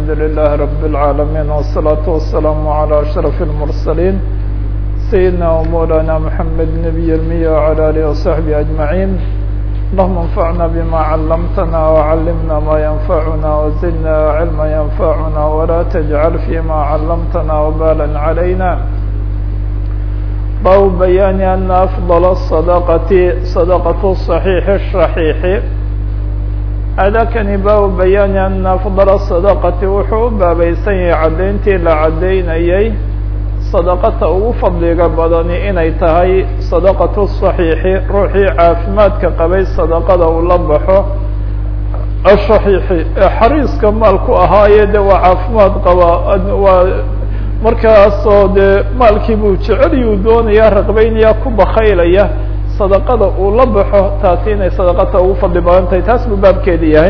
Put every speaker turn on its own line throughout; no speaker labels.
الحمد لله رب العالمين والصلاة والسلام على أشرف المرسلين سيدنا ومولانا محمد نبي المية وعلى آله وصحبه أجمعين اللهم انفعنا بما علمتنا وعلمنا ما ينفعنا وزدنا علما ينفعنا ولا تجعل فيما علمتنا وبالا علينا باب بيان أن أفضل الصدقة صدقة الصحيح الشحيح adakani baabu bayaani ana afdala sadaqati wuxuu u baabaysan yahay caddayntii la caddaynayay sadaqata ugu fadliga badani inay tahay sadaqatu saxiixi ruuxii caafimaadka qabay sadaqada uu la baxo ashaxiixi ee xariiska maalku ahaaye de waa caafimaad qaba waa markaasoo dee maalkii buu jeceliyuu doonaya raqbaynaya ku bakaylaya sadaqada uu la baxo taasi inay sadaqata ugu fadli badan tahay taas buu baabkeedi yahay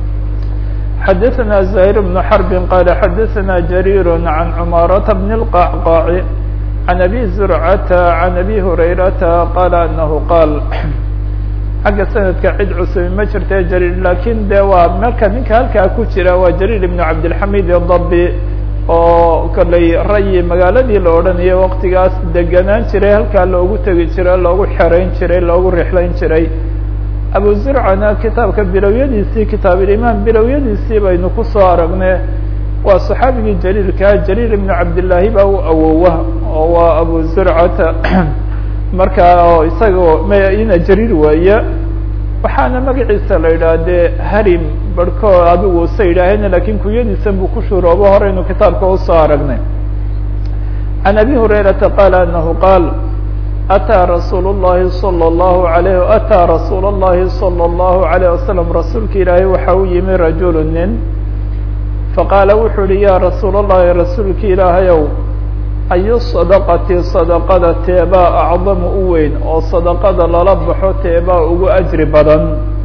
xadaثna زahيr بن xرb qala xadaثna jarيir عan cmaaraةa بن الqacqاc عan abi زurcata عan abi hurayrata qala anahu qaal xagga sanadka cid cusubi ma jirta jariir lakin de waa marka ninka halkaa ku jira waa jariir ibn cabdالxamid الdabi oo kollay rayi magaaladii la odhanayay waktigaas deganaan jiray halkaa loogu tegi jiray loogu xerayn jiray loogu rixlayn jiray abu zurcana kitaabka bilowyadiisii kitaabulimaan bilowyadiisii baynu kusoo aragne waa saxaabigii jaliilkaa jaliil ibnu cabdillaahi baa u awowa oo waa abu zurcata markaa oo isagao ina jariir weeye waxaana magaciisa la yidhaha dee harim barhkood adigu sa yidhaaheen lakin kunyadiisan buu ku shuroobo horeynu kitaabka usoo aragnay can abi hurayrata qaala anahu qaal ataa rasuul الlahi salى الlahu alayh ataa rasuul الlahi salى الlahu عalيه wasalam rasuulka ilaahay waxa u yimi rajulu nin faqaala wuxuu uhi ya rasuul الlahi rasuulka ilaahayow ayu sadaqati sadaqada teebaa acdamu u weyn oo sadaqada lala baxo teebaa ugu ajri badan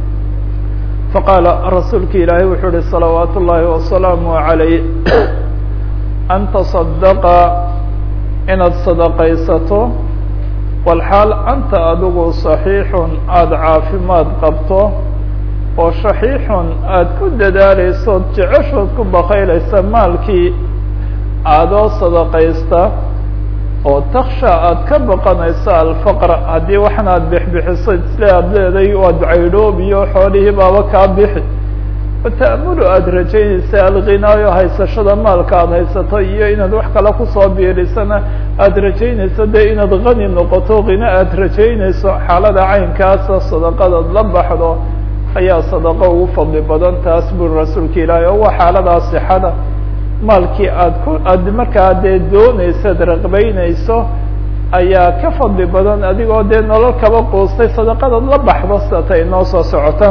faqaala rasuulka ilaahay wuxuu uhi salawaat ullaahi wasalaamu عalayh an taصadaqa inaad sadaqaysato walxaal anta adigu صaxiixun aada caafimaad qabto oo shaxiixun aada ku dadaaleysood jeceshood ku bakaylaysa maalkii aadoo sadaqaysta oo taksha aada ka baqanayso alfaqr haddii waxan aada bixbixiso isle aada leeday waad caydhoob iyo xoolihii baaba kaa bixi wata'mulu aada rajaynaysa alghinaayo haysashada maalka aada haysato iyo inaad wax kale kusoo biirisana aada rajaynayso dee inaad hani noqoto khina aada rajaynayso xaalada caynkaasa sadaqadaad la baxdo ayaa sadaqo ugu fadli badan taas buri rasuulka ilaahay oo waa xaaladaa sixada maalkii aad ku aad markaa dee doonaysad raqbaynayso ayaa ka fadli badan adigoo dee nolol kaba quustay sadaqadaad la baxdo sidata inoo soo socota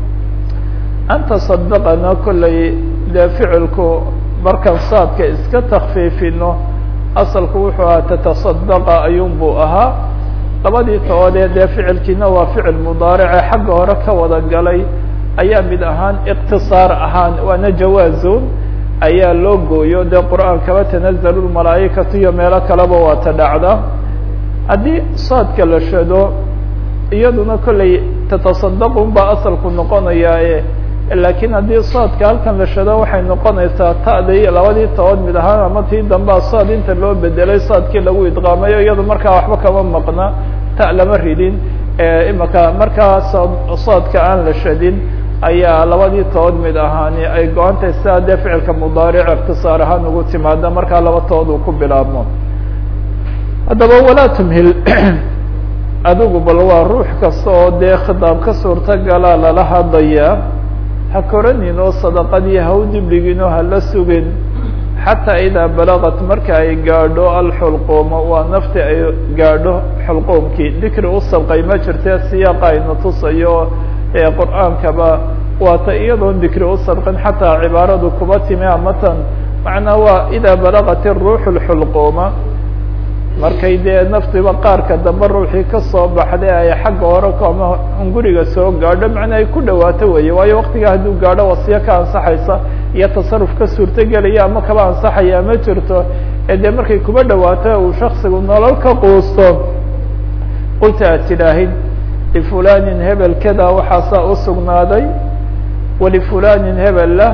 anta sadaqana kollay dee ficilku markaan saadka iska takfiifino asalku wuxuu ahaa tatasadaqa ayuun buu ahaa labadii toodee dee ficilkiina waa ficil mudaarice xagga hore ka wada galay ayaa mid ahaan iqtisaar ahaan waana jawaazun ayaa loo gooyo dee qur'aankaba tanazalu lmalaa'ikatu iyo meelo kaleba waa ta dhacda haddii saadka la shado iyaduna kollay tatasadaqun baa asalku noqonayaaye laakiin haddii saadka halkan la shado waxay noqonaysaa ta'dii labadii tobood mid ahaan ama tii dambaa saad inta loo bedelay saadkii lagu idqaamayo iyadu markaa waxba kama maqna ta lama ridin imaka markaa saadka aan la shadin ayaa labadii tobood mid ahaani ay go-antay sidaa dee ficilka mudaaric ikhtisaar ahaan ugu timaada markaa laba tobood uu ku bilaabmo haddaba walaa tumhil adigu bal waa ruux kasta oo dee khitaab ka suurtagalaa lala hadlayaa ha koranin oo sadaqadii ha u dibligin oo hala sugin xataa idaa balaqat marka ay gaadho alxulquuma waa nafti ay gaadho xulquumkii dikri u sabqay ma jirte siyaaqa ayna tusayo ee qur-aankaba waata iyadoon dikri u sabqin xataa cibaaradu kuba timi amatan macnaa waa idaa balaqat iruuxu lxulquuma markay dee naftiba qaarka dambe ruuxii kasoo baxday ay xagga hore ama hunguriga soo gaadho macnaa ay ku dhawaato weeye waayo waktiga hadduu gaadho wasiyo ka ansaxaysa iyo tasaruf ka suurtogelaya ama kaba ansaxaya ma jirto ee dee markay kuba dhawaato uu shaksigu nolol ka quusto qulta aad tidhaahid lifulanin hebel kada waxaasaa usugnaaday walifulanin hebel lah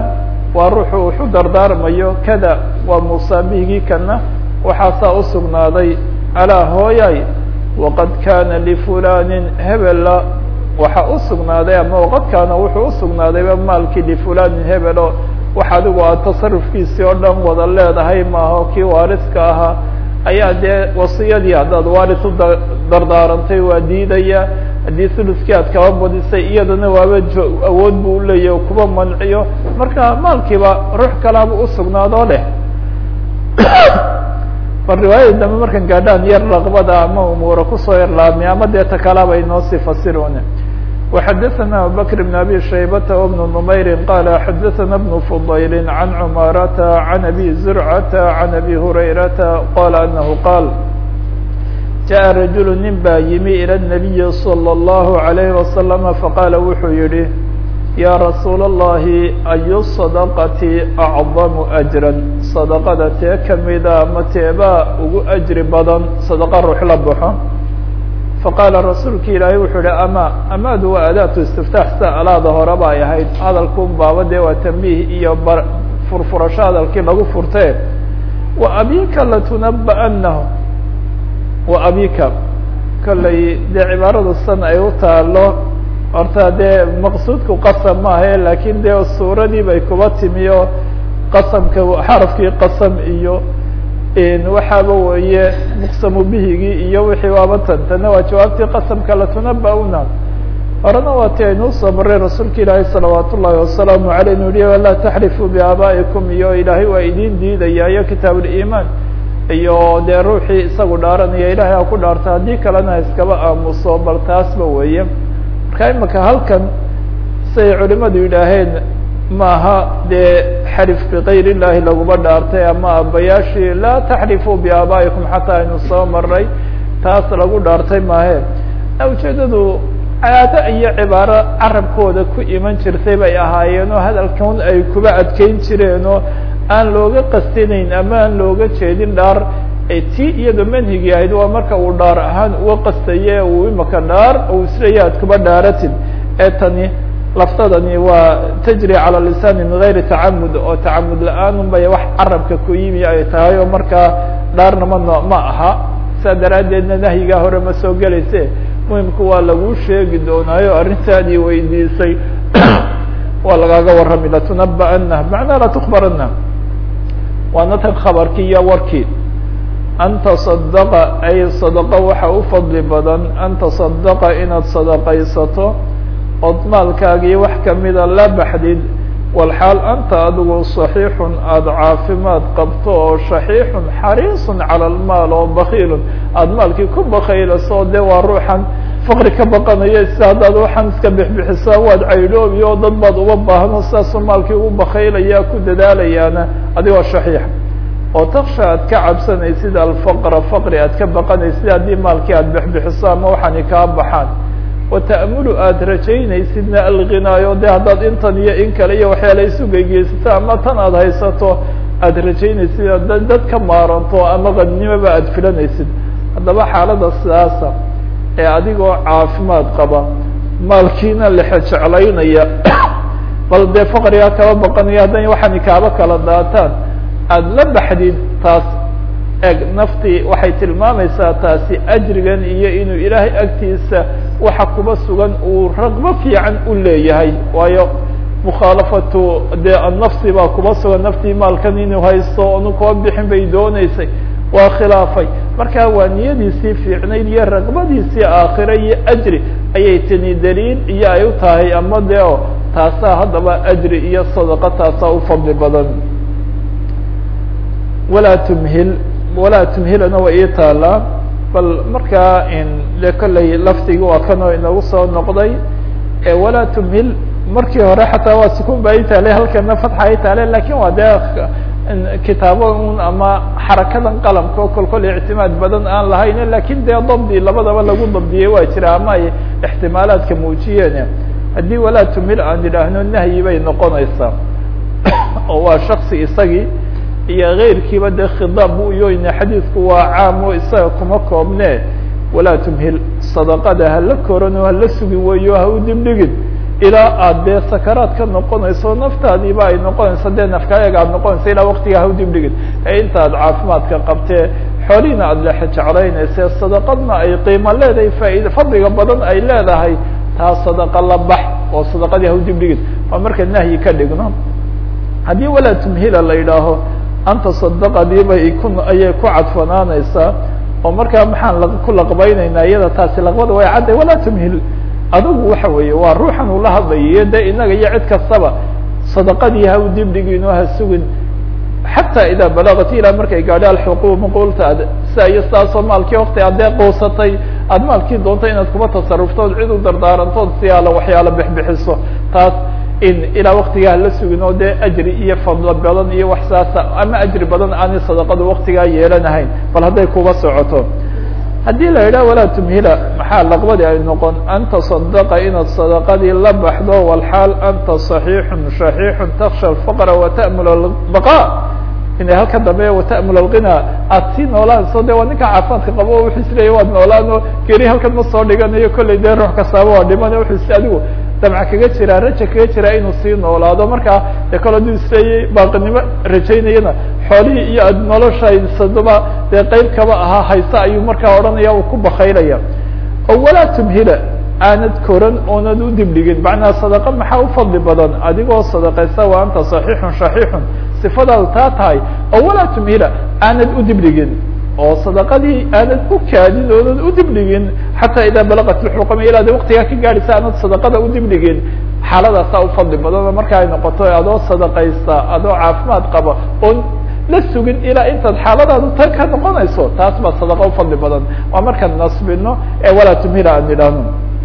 waa ruuxu wuxu dardaarmayo kada waa musaabihigii kana waxaasaa usugnaaday alaa hooyay waqad kana lifulanin hebela waxa usugnaaday ama waqad kaana wuxuu usugnaadayba maalkii lifulanin hebelo wax adigu aad tasarufkiisii oo dhan wada leedahay maaho kii waariska ahaa ayaa dee wasiyadii haddaad waaris u dardaarantay waa diidaya haddii suluskii aad kaba badisay iyadana waaba awood bu uleeyahy kuba manciyo marka maalkiiba ruux kalaaba usugnaadoo leh bal riwaayada dambe markan gaadhaan yar raqbada ama umuura kusoo yarlaabmay ama dee takalaaba inoo sii fasirone وxadثna abubكر بن abي شhaybة وبن نmayr qال xadثna بن فضyل عن cmاarة عن أbي زرعة عن أbي هurayرaةa qال أنه qاal jaءa رaجuل nin baa yimi ilى النبي صلى الله عليه وسلم faqاla wuxuu yihi ya رasuul الlahi أy الصدقة أعظم أجرا صدقada tee kamida ama teebaa ugu أجri badan صدقة ruux la baxo faqaala rasuulki ilaahay wuxuu ihi ama amaadu waa adaatu istiftaax sa alaada horeba ay ahayd hadalkun baaba dee waa tambiih iyo bar furfurasho hadalkii lagu furtee wa abika latunaba'anahu wa abika kollay dee cibaaradu san ay u taalo horta dee maqsuudku qasam maahae laakiin dee suuradii bay kuba timi oo qasamka xarafkii qasam iyo waxaaba weeye muqsamu bihigii iyo wixii waaba tan tana waa jawaabtii qasamka latunaba-una horena waa ti aynuu soo maray rasuulka ilaahay salawaat ullahi wasalaamu aleyh inu yihi walaa taxrifuu biaabaa'ikum iyo ilaahay waa idin diidaya iyo kitaab ulimaan iyo dee ruuxii isagu dhaaranaya ilahay ha ku dhaarta haddii kalena iskaba aamuso bal taasba weeye marka imaka halkan siay culimadu yidhaaheen maaha dee xarif bikayr illahi laguma dhaartay ama abayaashii laa taxrifuu biaabaa'ikum xataa aynu soo maray taas lagu dhaartay maahe ujeedadu caado iyo cibaaro carabkooda ku iman jirtay bay ahaayeen oo hadalkan ay kuba adkeyn jireen oo aan looga qastinayn ama aan looga jeedin dhaar tii iyada manhigii ahayd waa marka uu dhaar ahaan uga qastaye uu imaka dhaar uu isleeya ad kuba dhaaratid ee tani laftadani waa tajri calى lisani min gayri tacamud oo tacamud la-aan un bay wax carabka ku yimi ay tahay oo markaa dhaarna ma no ma aha saa daraaddeedna nahyigaa hore ma soo gelayse muhimku waa laguu sheegi doonaayo arrintaadii weydiisay waa lagaaga warrami latunaba'ana macnaa latukbarana waana tan khabarkii iyo warkii an taصadaqa ay sadaqo waxa u fadli badan an taصadaqa inaad sadaqaysato ood maalkaagii wax kamida la baxdid walxaal anta adigu صaxiixun aada caafimaad qabto oo shaxiixun xariisun calى lmaal oo bakiilun aada maalkii ku bakaylaso de waa ruuxan faqri ka baqanayo si haddaad waxaan iska bixbixisaa waad caydhoobi oo dad baad uga baahno sidaasuu maalkii ugu bakaylaya ku dadaalayaana adigoo shaxiix oo taksha aad ka cabsanaysid alfaqra faqri aad ka baqanaysid haddii maalkii aad bixbixiso ama waxaani kaa baxaan wata'mulu aada rajaynaysidna alghinaayo de haddaad intan iyo in kale iyo waxyaala isugeygeysata ama tan aada haysato aada rajaynaysid dad dad ka maaranto ama qadnimoba aada filanaysid haddaba xaalada sidaasa ee adigoo caafimaad qaba maalkiina lexe jeclaynaya bal dee faqrigaa kaba baqanaya haddan waxaani kaaba kala daataan aada la baxdid taas eg naftii waxay tilmaamaysaa taasi ajrigan iyo inuu ilaahay agtiisa waxa kuba sugan uu raqbo fiican u leeyahay waayo mukhaalafatu dee annafsi baa kuba sugan naftii maalkan inuu haysto onu kuba bixin bay dooneysay waa khilaafay marka waa niyadiisii fiicnayd iyo raqbadiisii aakhira iyo ajri ayay tani daliil iyo ay u tahay ama dee o taasaa haddaba ajri iyo sadaqa taasaa u fadli badan walaa tumhil walaa tumhilana waa ii taalaa bal markaa de kolley lafdigi waa kanoo inagu soo noqday walaa tumhil markii hore xataa waa sukun ba itaale halkana fatxa itaale lakin waa dee kitaabo un ama xarakadan qalamka oo kol kol ictimaad badan aan lahayn lakin dee dabdi labadaba lagu dabdiyey waa jira ama ay ixtimaalaadka muujiyeen haddii walaa tumhil aan idhaahno nahyi bay noqonaysaa oo waa shaksi isagii iyo keyrkiiba dee khidaab bu uyoyne xadiidku waa caam o isaga kuma koobne walaa tumhil sadaqada hala korano hala sugi weeyo ha u dibdhigin ilaa aad dee sakaraad ka noqonayso naftaadiiba ay noqonayso dee nafkaayaga aad noqonayso ilaa waktigaa ha udib dhigin ee intaad caafimaadka qabtee xoolihiina aada lexe jeclaynayse sadaqadna ay qiimo leedahay faaid fadliga badan ay leedahay taa sadaqa la bax oo sadaqadii ha udib dhigin waa marka nahyi ka dhigno haddii walaa tumhila la yidhaaho anta sadaqadiibay ku ayay ku cadfanaanaysaa oo markaa maxaan ku laqbaynaynaa iyada taasi laqbada way cadday walaa tumhil adugu waxa weeye waa ruuxan ula hadlayiyo de inaga iyo cid kastaba sadaqadii ha u dib dhigin oo ha sugin xataa idaa balagat ilaa markay gaadho alxuquuq qulta ad sia iyo sidaasoo maalkii wakti aad dee quusatay aada maalkii doonto inaad kuba tasaruftood cid u dardaarantood siyaalo waxyaalo bixbixiso taas in ilaa waktigaa la sugin oo dee ajri iyo fadlo badan iyo wax saasa ama ajri badan aanay sadaqadu waktigaa yeelanahayn bal hadday kuba socoto haddii la yidhah walaa tumhila maxaa laqbadii ay noqon anta sadaqa inaad sadaqadii la baxdo walxaal anta صaxiixun shaxiixun taksha alfaqra wata'mul albaqa inay halka dambe wata'mul alghina aada sii noolaanayso de waa ninka caafimaadka qabo o wuxuu isleeyahy waad noolaano geri halkan ma soo dhiganayo kollay dee ruux kastaaba waa dhiman wuxuu is adigu damca kaga jiraa raja kaga jiraa inuu sii noolaado markaa de kale aduu isleeyay baaqinimo rajaynayana xoolihii iyo ad noloshaysadaba dee qeyb kaba ahaa haysa ayuu markaa odhanaya uu ku bakaylaya oo walaa tumhila aanad koran oonad u dibdhigin macnaa sadaqa maxaa u fadli badan adigoo sadaqaysa wa anta صaxiixun shaxiixun sifadaadu taa tahay oo walaa tumhila aanad u dibdhigin oo sadaqadii aanad u kaadin oonad u dibdhigin xataa idaa balaqat lxuqama ilaa de waktigaa ka gaadhaysa aanad sadaqada u dibdhigin xaaladaasaa u fadli badan oo marka ay noqoto adoo sadaqaysta adoo caafimaad qaba oon la sugin ilaa intaad xaaladaadu tan ka noqonayso taas baa sadaqa u fadli badan waa markaan nasbino ee walaa tumhila aan idhaahno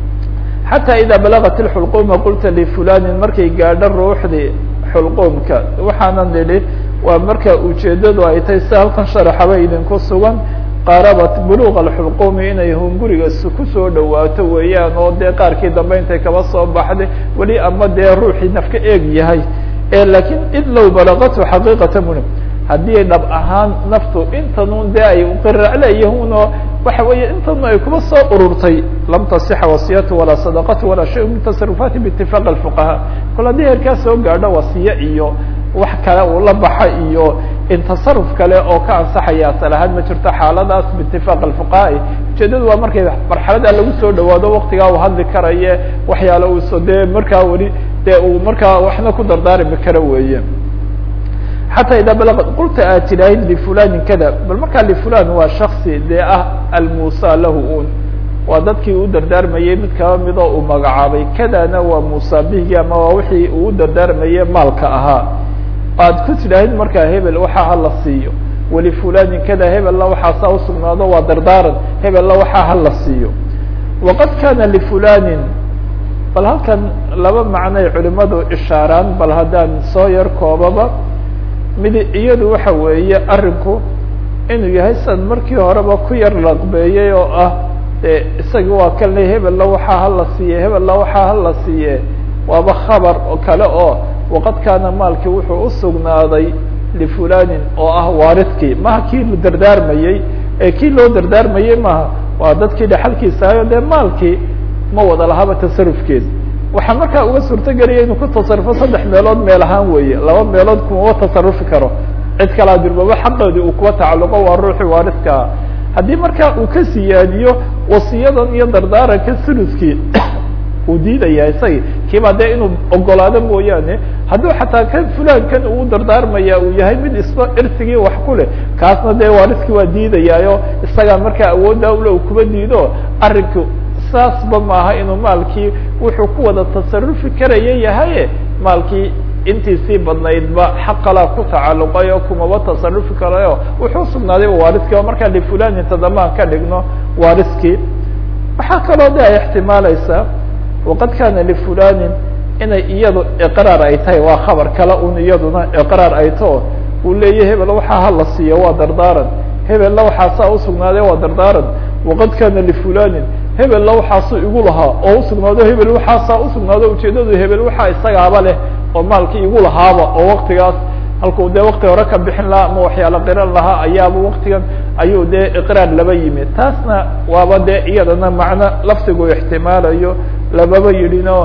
xataa idaa balaqat اxulquma qulta lifulanin markay gaadho ruuxdii xulqumka waxaanan nidhi waa marka ujeedadu ay tahay si halkan sharaxaba idinku sugan qaarabat buluq alxulqumi inay hunguriga kusoo dhawaato weeyaan oo dee qaarkii dambe intay kaba soo baxday weli ama dee ruuxii nafka eeg yahay lakiin id low balaqatu xaqiiqata muni haddii dhab ahaan naftu intanun dee ay qiracleeyahun oo waxa weeye intanu ay kuba soo ururtay lam tasixa wasiyatu walaa sadaqatu walaa shay min tasarufaati biitifaq alfuqahaa kol haddii heerkaa soo gaadho wasiye iyo wax kale uu la baxa iyo in tasaruf kale oo ka ansaxaya asal ahaan ma jirto xaaladaas biitifaq alfuqahaai ujeedadu waa markay marxalada lagu soo dhawaado waktigaa uu hadli karaye waxyaala uuso dee markaa weli dee uu markaa waxna ku dardaarimi karo weeye xatى ida balغ qulta aad tidhaahid lfulanin kada bal markaa lfulan waa shaksi dee ah almusa lahu un waa dadkii u dardaarmayey mid kaba midoo uu magacaabay kadana waa musa bihgi ama waa wixii uu u dardaarmaye maalka ahaa aad ku tidhaahid markaa hebel waxaa hala siiyo walifulanin kada hebella waxaasaa usugnaado waa dardaaran hebella waxaa hala siiyo waqad kana lfulanin bal halkan laba macnoay culimadu ishaaraan bal haddaan soo yar koobaba mid iyadu waxa weeye arinku inuu yahay san markii horeba ku yar laqbeeyey oo ah de isagi waa kan le hebella waxaa hala siiye hebella waxaa hala siiye waaba khabar oo kale oo waqad kaana maalkii wuxuu usugnaaday lifulanin oo ah waaridkii maha kii la dardaarmayey ee kii loo dardaarmayey maha waa dadkii dhexalkiisa ahayo dee maalkii ma wada lahaba tasarufkeed waxaa markaa uga suurto gelaya inuu ku tasarufo saddex meelood meel ahaan weeye laba meelood kumaba tasarufi karo cid kalaa dirbaba xaqoodii uu kuwa tacalluqo waa ruuxii waaridkaa haddii markaa uu ka siyaadiyo wasiyadan iyo dardaaranka suluskii uu diidaya isagi kiibaa dee inuu ogolaado mooyaane hadduu xataa kan fulankan uu dardaarmaya uu yahay mid isba irsigii wax ku leh kaasna dee waaridkii waa diidayaayo isagaa markaa awoodda ule uu kuba diido arrinku saasba maaha inuu maalkii wuxuu ku wada tasarufi karaya yahaye maalkii intiisii badnaydba xaqalaa ku tacalluqay oo kumaba tasarufi karayo wuxuu sugnaaday waaridkii oo markaa lifulanin tadamaan ka dhigno waaridkii waxaa kaloo de ay ixtimaalaysaa waqad kana lifulanin inay iyadu iqraar ay tahay waa khabar kale un iyaduna iqraar ay tao uu leeya hebel waxaa hala siiyo waa dardaaran hebella waxaasaa usugnaaday waa dardaaran waqad kana lifulanin hebella waxaasuu igu lahaa oo usugnaado hebel waxaasaa usugnaado ujeedadu hebel waxaa isagaaba leh oo maalkii igu lahaaba oo waktigaas halkuu dee wakti hore ka bixin lahaa ama waxyaala qiran lahaa ayaaba waktigan ayuu dee iqraar laba yimi taasna waaba dee iyadana macno lafdigu ixtimaalayo lababa yidhino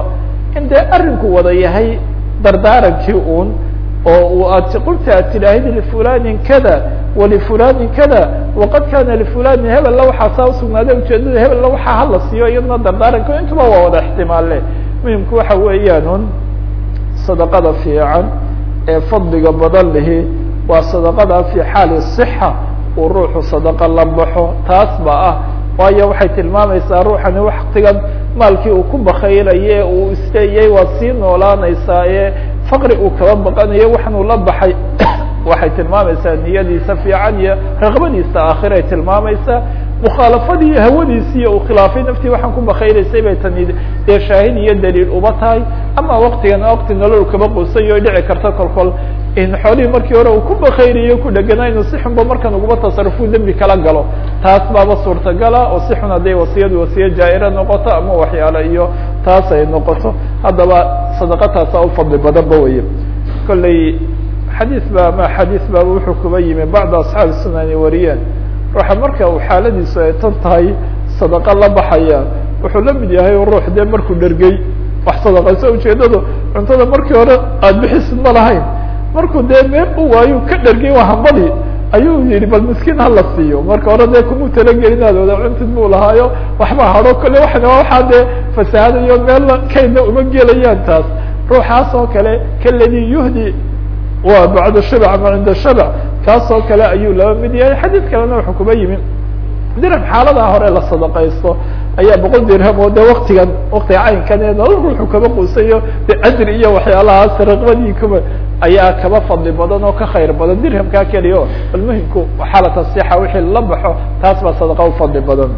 in dee arrinku wada yahay dardaarankii uun oo u aad qulta aad tidhaahid lifulanin kada walifulanin kada waqad kana lifulanin hebella waxaa saa usugnaaday ujeedada hebella waxaa hala siiyo iyadna dardaaranka intuba waa wada ixtimaalle muhimku waxa weeyaan un sadaqada fiican ee fadliga badan lihi waa sadaqada fi xaali صixa uu ruuxu sadaqa la baxo taas ba ah waayo waxay tilmaamaysaa ruuxani waktigan maalkii uu ku bakaylaye uu isleeyay waad sii noolaanaysaa ee faqri uu kaba baqanayo waxanuu la baxay waxay tilmaamaysaa niyadiisa fiican iyo raqbadiisa aakhiraay tilmaamaysaa mukhaalafadii hawadiisii uu khilaafay naftii waxaan ku bakaylaysay bay tani dee shaahid iyo daliil uba tahay ama waktigan wakti nolol kaba quusayo o dhici karta kolkol in xoolihii markii hore uu ku bakaynayo ku dheganaa inuu si xunba markan ugaba tasarufuu dembi kala galo taas baaba suurtagala oo si xun hadday wasiyadu wasiye jaa-ira noqoto ama waxyaalo iyo taas ay noqoto haddaba sadaqataasa u fadli badanba weye kolley xadiis ba ama xadiis baaba wuxuu kuba yimi bacda asxaabi sunani wariyeen ruuxa marka uu xaaladiisu ay tan tahay sadaqa la baxaya wuxuu la mid yahay ruux dee markuu dhergey wax sadaqayso ujeedadu cuntada markii hore aada bixisid ma lahayn markuu dee meel u waayo ka dhergey waa hambadii ayuu yihi bal miskiin hala siiyo marka hore dee kumuu talagelin aad wada cuntid buu lahaayo waxba hado kale waxna waxaa dee fasaahadayo meelna kaydna uma gelayaan taas ruuxaas oo kale kaladii yuhdi waa bacda shabac ama cinda shabac kaas oo kale ayuu laba mid yahay xadiid kalena wuxuu kuba yimi dirham xaaladaa hore la sadaqaysto ayaa boqol dirham oo de waktigan waktiga caynkan ee nolol ruuxu kaba quusayo de ajri iyo waxyaalahaas raqbadii kuba ayaa kaba fadli badan oo ka khayr badan dirhamkaa keliya o bal muhimku xaalata sixa wixii la baxo taas baa sadaqa u fadli badan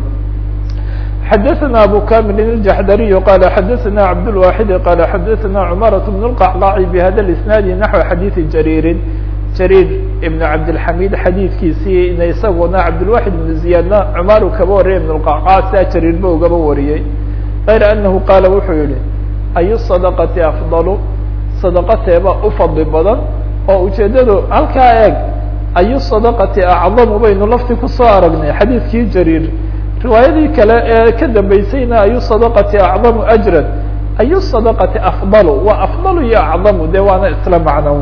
xadaثna abu kamil الjaxdariy qala xadaثna cabdالwaxid qala xadaثna cmaraة بن الqacqaci bhada اisnaadi naxو xadiiثi jariirin jariir ibn cabdilxamid xadiidkiisii ina isaguna cabdilwaxid ibn ziyaadna cumaru kaba wariyay ibn اlqacqac sia jariirba ugaba wariyey غayra anahu qaala wuxuu yihi ayu sadaqati afdalu sadaqateeba u fadli badan oo ujeedadu halkaa eeg ayu sadaqati acdamu baynu lafti kusoo aragnay xadiidkii jariir riwaayadii kale ee ka dambeysayna ayu sadaqati acdamu ajran ayu sadaqati afdalu waa afdalu iyo acdamu de waana isla macnown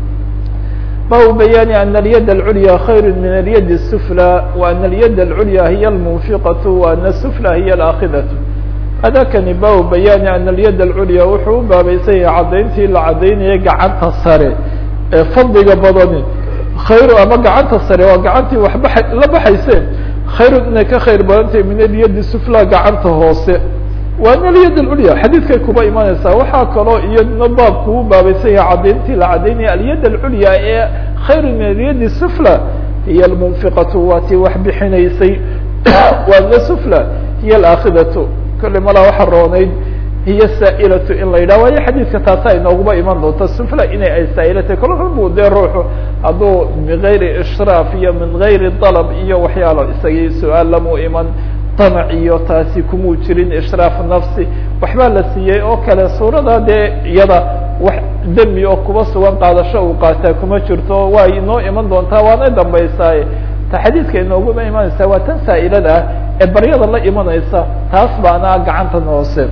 bab bayaani ana alyad alculya khayr min alyad الsufla wa ana alyad alculya hiya almunfiqaة wa ana sufla hiya alaakhidatu hadakani bab bayaani ana alyad alculya wuxuu u baabaysan yahay caddayntii la caddaynaya gacanta sare ee fadliga badani khayru ama gacanta sare waa gacantii waxba la baxayse khayrun inay ka khayr badantahay min alyadi sufla gacanta hoose waa in alyad alculya xadiidkay kuba imanaysaa waxaa kaloo iyadna baabku u baabaysan yahay caddayntii la caddaynaya alyad alculya ee khayru min alyadi sufla hiya almunfiqatu waa tii wax bixinaysay waana sufla hiya alaakhidatu kolley malaa waxa roonayd hiya saa'ilatu in la yidhah waayo xadiidka taasa inooguba iman doonta sufla inay ay saa'ilatahy kol xunbuu dee ruuxu hadduu min gayri ishraaf iyo min gayri dalab iyo waxyaalo isagii su-aal lamuu iman damac iyo taasi kumuu jirin ishraaf nafsi waxbaa la siiyey oo kale suurada dee iyada wax demi oo kuba sugan qaadasho uu qaataa kuma jirto waa inoo iman doontaa waana dambaysaaye ta xadiidka inooguma imanaysaa waa tan saa'ilada ah ee baryada la imanaysa taas baana gacantan hoose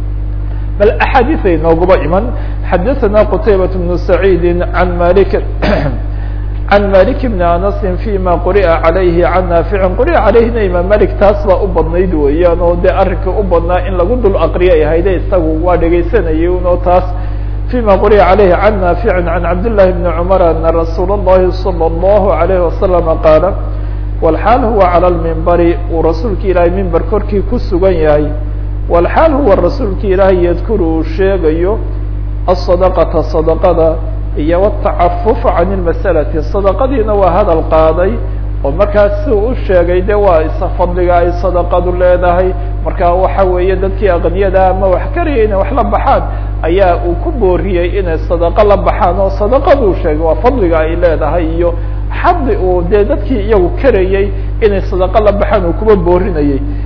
bal axaadiis ay nooguba iman xadaثana qtaybaة بن سacيidi عan malik can malik bn anasi fيma quri'a عalayhi can naafici quri'a calayhina imaam malik taas baa u badnayd weeyaan oo dee arrinka u badnaa in lagu dul aqriya ay hayde isagu waa dhegaysanayay unoo taas fيma quri'a عalayhi can naafici can cabdالlahi bni cmar ana rasuul الlahi salى الlahu عalayه wasalam qaala wlxaal huwa calى lmimbari uu rasuulka ilaahay mimber korkii ku sugan yahay wlxaal huwa rasuulka ilaahay yadkuru uu sheegayo asadaqata sadaqada iyo watacafufa can lmasalati sadaqadiina waa hadal qaaday oo markaas si uu u sheegay de waa isa fadliga ay sadaqadu leedahay marka waxa weeye dadkii aqniyada ama wax karaya inay wax la baxaan ayaa uu ku booriyey inay sadaqo la baxaan oo sadaqaduu sheegay waa fadliga ay leedahay iyo xadi uu dee dadkii iyagu karayey inay sadaqo la baxaan uu kuba boorinayey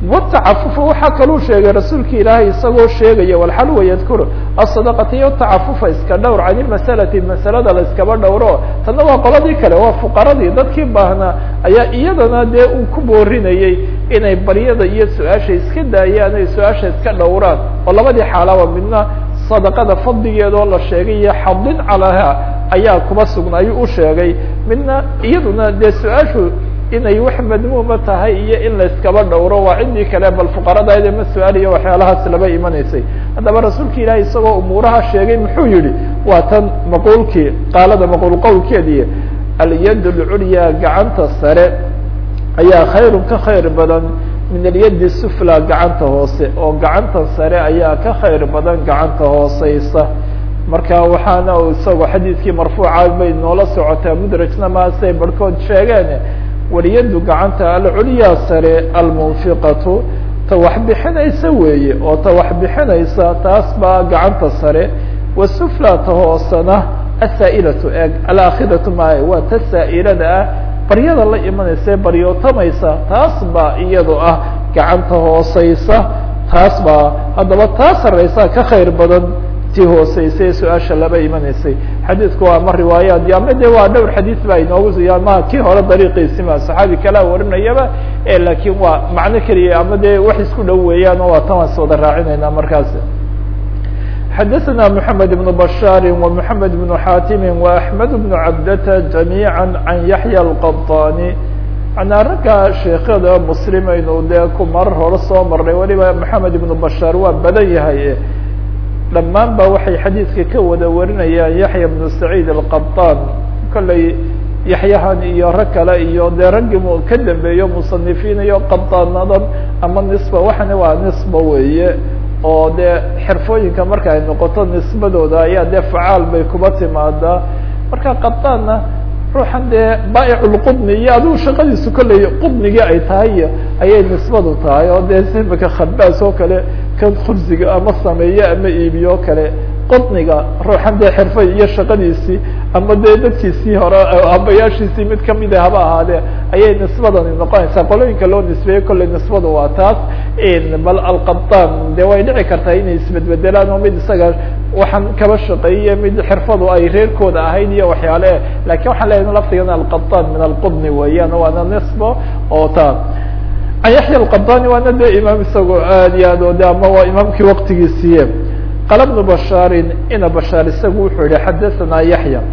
watacafufa waxaa kaluu sheegay rasuulka ilaahay isagoo sheegaya walxalwa yadkuru asadaqata iyo tacafufa iska dhowr can ilmasalati masalada la iskaba dhowro tanna waa qoladii kale waa fuqaradii dadkii baahnaa ayaa iyadana dee uu ku boorinayey inay baryada iyo su-aasha iska daayaan ay su-aasha iska dhowraan oo labadii xaalaba midna sadaqada fadligeedoo la sheegay iyo xadin calaha ayaa kuma sugna ayuu u sheegay midna iyaduna dee su-aashu inay wax madmuuma tahay iyo in la iskaba dhowro waa ciddii kale bal fuqaradayd ma su-aaliyo waxyaalahaas laba imanaysay haddaba rasuulka ilaahi isagoo umuuraha sheegay muxuu yihi waa tan maquulkii qaalada maquul qowlkeedii alyad lculya gacanta sare ayaa khayrun ka khayr badan min alyadi sufla gacanta hoose oo gacanta sare ayaa ka khayr badan gacanta hooseysa marka waxaana isagoo xadiidkii marfuuca bay noola socotaa mudrajna maasay barhkood sheegeen waliyadu gacanta alculyaa sare almunfiqatu ta wax bixinaysa weeye oo ta wax bixinaysa taas baa gacanta sare wasufla ta hoosena asaa'ilatu eeg alaakhidatu maayo waa ta saa'ilada ah baryada la imanaysa baryootamaysa taas baa iyado ah gacanta hooseysa taas baa haddaba taa sareysa ka khayr badan ti hooseysay su-aasha laba imanaysay xadiidku waa ma riwaayaad ama de waa dhowr xadiid ba inoogu ma kii hore dariiqiisima saxaabi kalaa warinayaba lakin waa macno keliya ama de wax isku dhow weeyaan oo waa tan waan is wada raacinayna markaas xadaثna mحamed بن bشhاr ومحamed بن xatim وأحmed بن cabdta جamيعا عan yaحyى الqطاni manaa ragga sheekada mslimaynu dee ku marar hore soo marnay waliba mحamed بن bشhاr waa badan yahay dhammaan ba waxay xadiidka ka wada warinayaan yaحya بن سacيid الqطاn kolley yaxyahan iyo rag kale iyo dee raggii m ka dambeeyo muصanifiin iyo qaطaanadan ama nisba waxana waa nisba weeye oo dee xirfooyinka marka ay noqoto nisbadooda ayaa dee facaal bay kuba timaadaa marka qaطaanna ruuxan dee baaiclqudni iyo adigu shaqadiisu kolley qudnigii ay tahay ayay nisbadu tahay oo dee imika khabaas oo kale kan khubsiga ama sameeye ama iibiyo kale qudniga ruuxan dee xirfa iyo shaqadiisii ama dee dadkiisii hore abayaashiisii mid kamida haba ahaadee ayay nisbadani noqonaysaa qolooyinka loo nisbeeyey kolley nisbadu waa taas bal alqaطan de way dhici kartaa inay isbedbedelaan oo mid isaga waxaan kaba shaqeeye mid xirfadu ay reerkooda ahayd iyo waxyaale lakin waxaan leeyahay laftigan alqaطan min alqudni weeyaan waana nisbo oo ta an yaxya alqaطani waana de imaam isagoo aad iyo aad o de ama waa imaamkii waktigiisiiye qala bnu bashaarin ina bashaar isagu wuxuu yihi xadaثana yaxya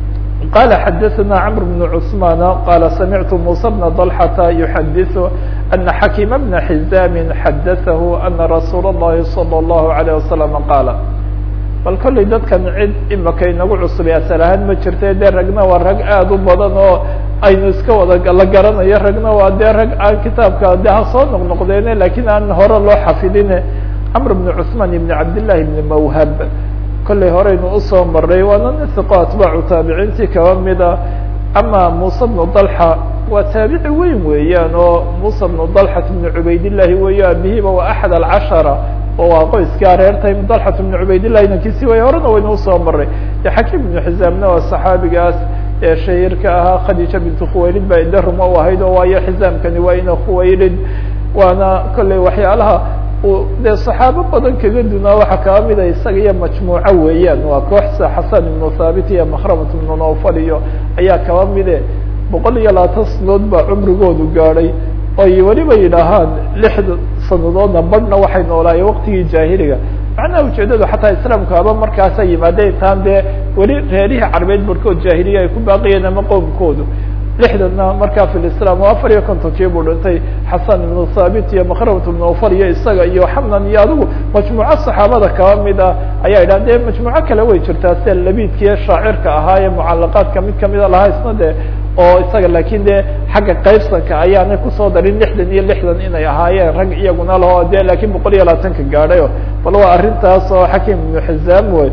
qala xadaثna cmr bn cثman qala samictu musa bna ضalxata yuxadiثu ana xakima bna xizami xadaثahu ana rasuul الlahi salى الlahu عalيه wasalam qaala bal kolley dadkan cid imaka inagu cusubay asal ahaan ma jirta dee ragna waa rag aad u badan oo aynu iska wada la garanayo ragna waa dee rag aan kitaabka de ha soo noqnoqdeene lakin aan hore loo xafidine cmr bn cثman ibn cabdillahi ibn mawhab kolley horeynu usoo maray waana nisiqo atbaacu taabiciintii kaba mida ama musa bnu dalxa waa taabici weyn weeyaan oo musa bnu dalxat bn cubaydillahi weeyo abihiba waa axad alcashara oo waa qoyskaa reertay dalxat bn cubaydillahi inankiisi way horena waynu usoo maray de xakiim ibnu xizaamna waa saxaabigaas ee shahiirka ahaa khadiija bintu khuwaylid baa idaruma u ahayd oo waayo xizaamkani waa ina khuwaylid waana kolley waxyaalaha dee صaxaabo badan kaga dunaa waxaa kaba mida isaga iyo majmuuco weeyaan waa kooxsa xasan ibnu thaabit iyo makhramat ibnu nawfal iyo ayaa kaba mide boqol iyo labaatan sanadood baa cumrigoodu gaadhay oy weliba yidhaahaan lixda sanadoodna badhna waxay noolaayeen waqtigii jaahiliga macnaha ujeedadu xataa islaamku haba markaasa yimaadeen taan dee weli reerihii carbeed barkood jaahiliya ay ku baaqiyeen ama qowmkoodu lixdana markaa fi islam oo afar iyo kontonkii buu dhintay xasan ibnu thaabit iyo makhramat ibnu awfar iyo isaga iyo xamnan iyo adigu majmuuco saxaabada kaba mid ah ayaa yidhah dee majmuuco kale way jirtaa sida labidkiiyo shaacirka ahaa ee mucalaqaadka mid kamida lahaa isna de oo isaga lakin de xagga qaybsanka ayaanay kusoo darin lixdan iyo lixdan inay ahaayeen rag iyaguna laho de lakin boqol iyo labaatanka gaadhay bal waa arrintaas oo xakim ibnu xizaam wey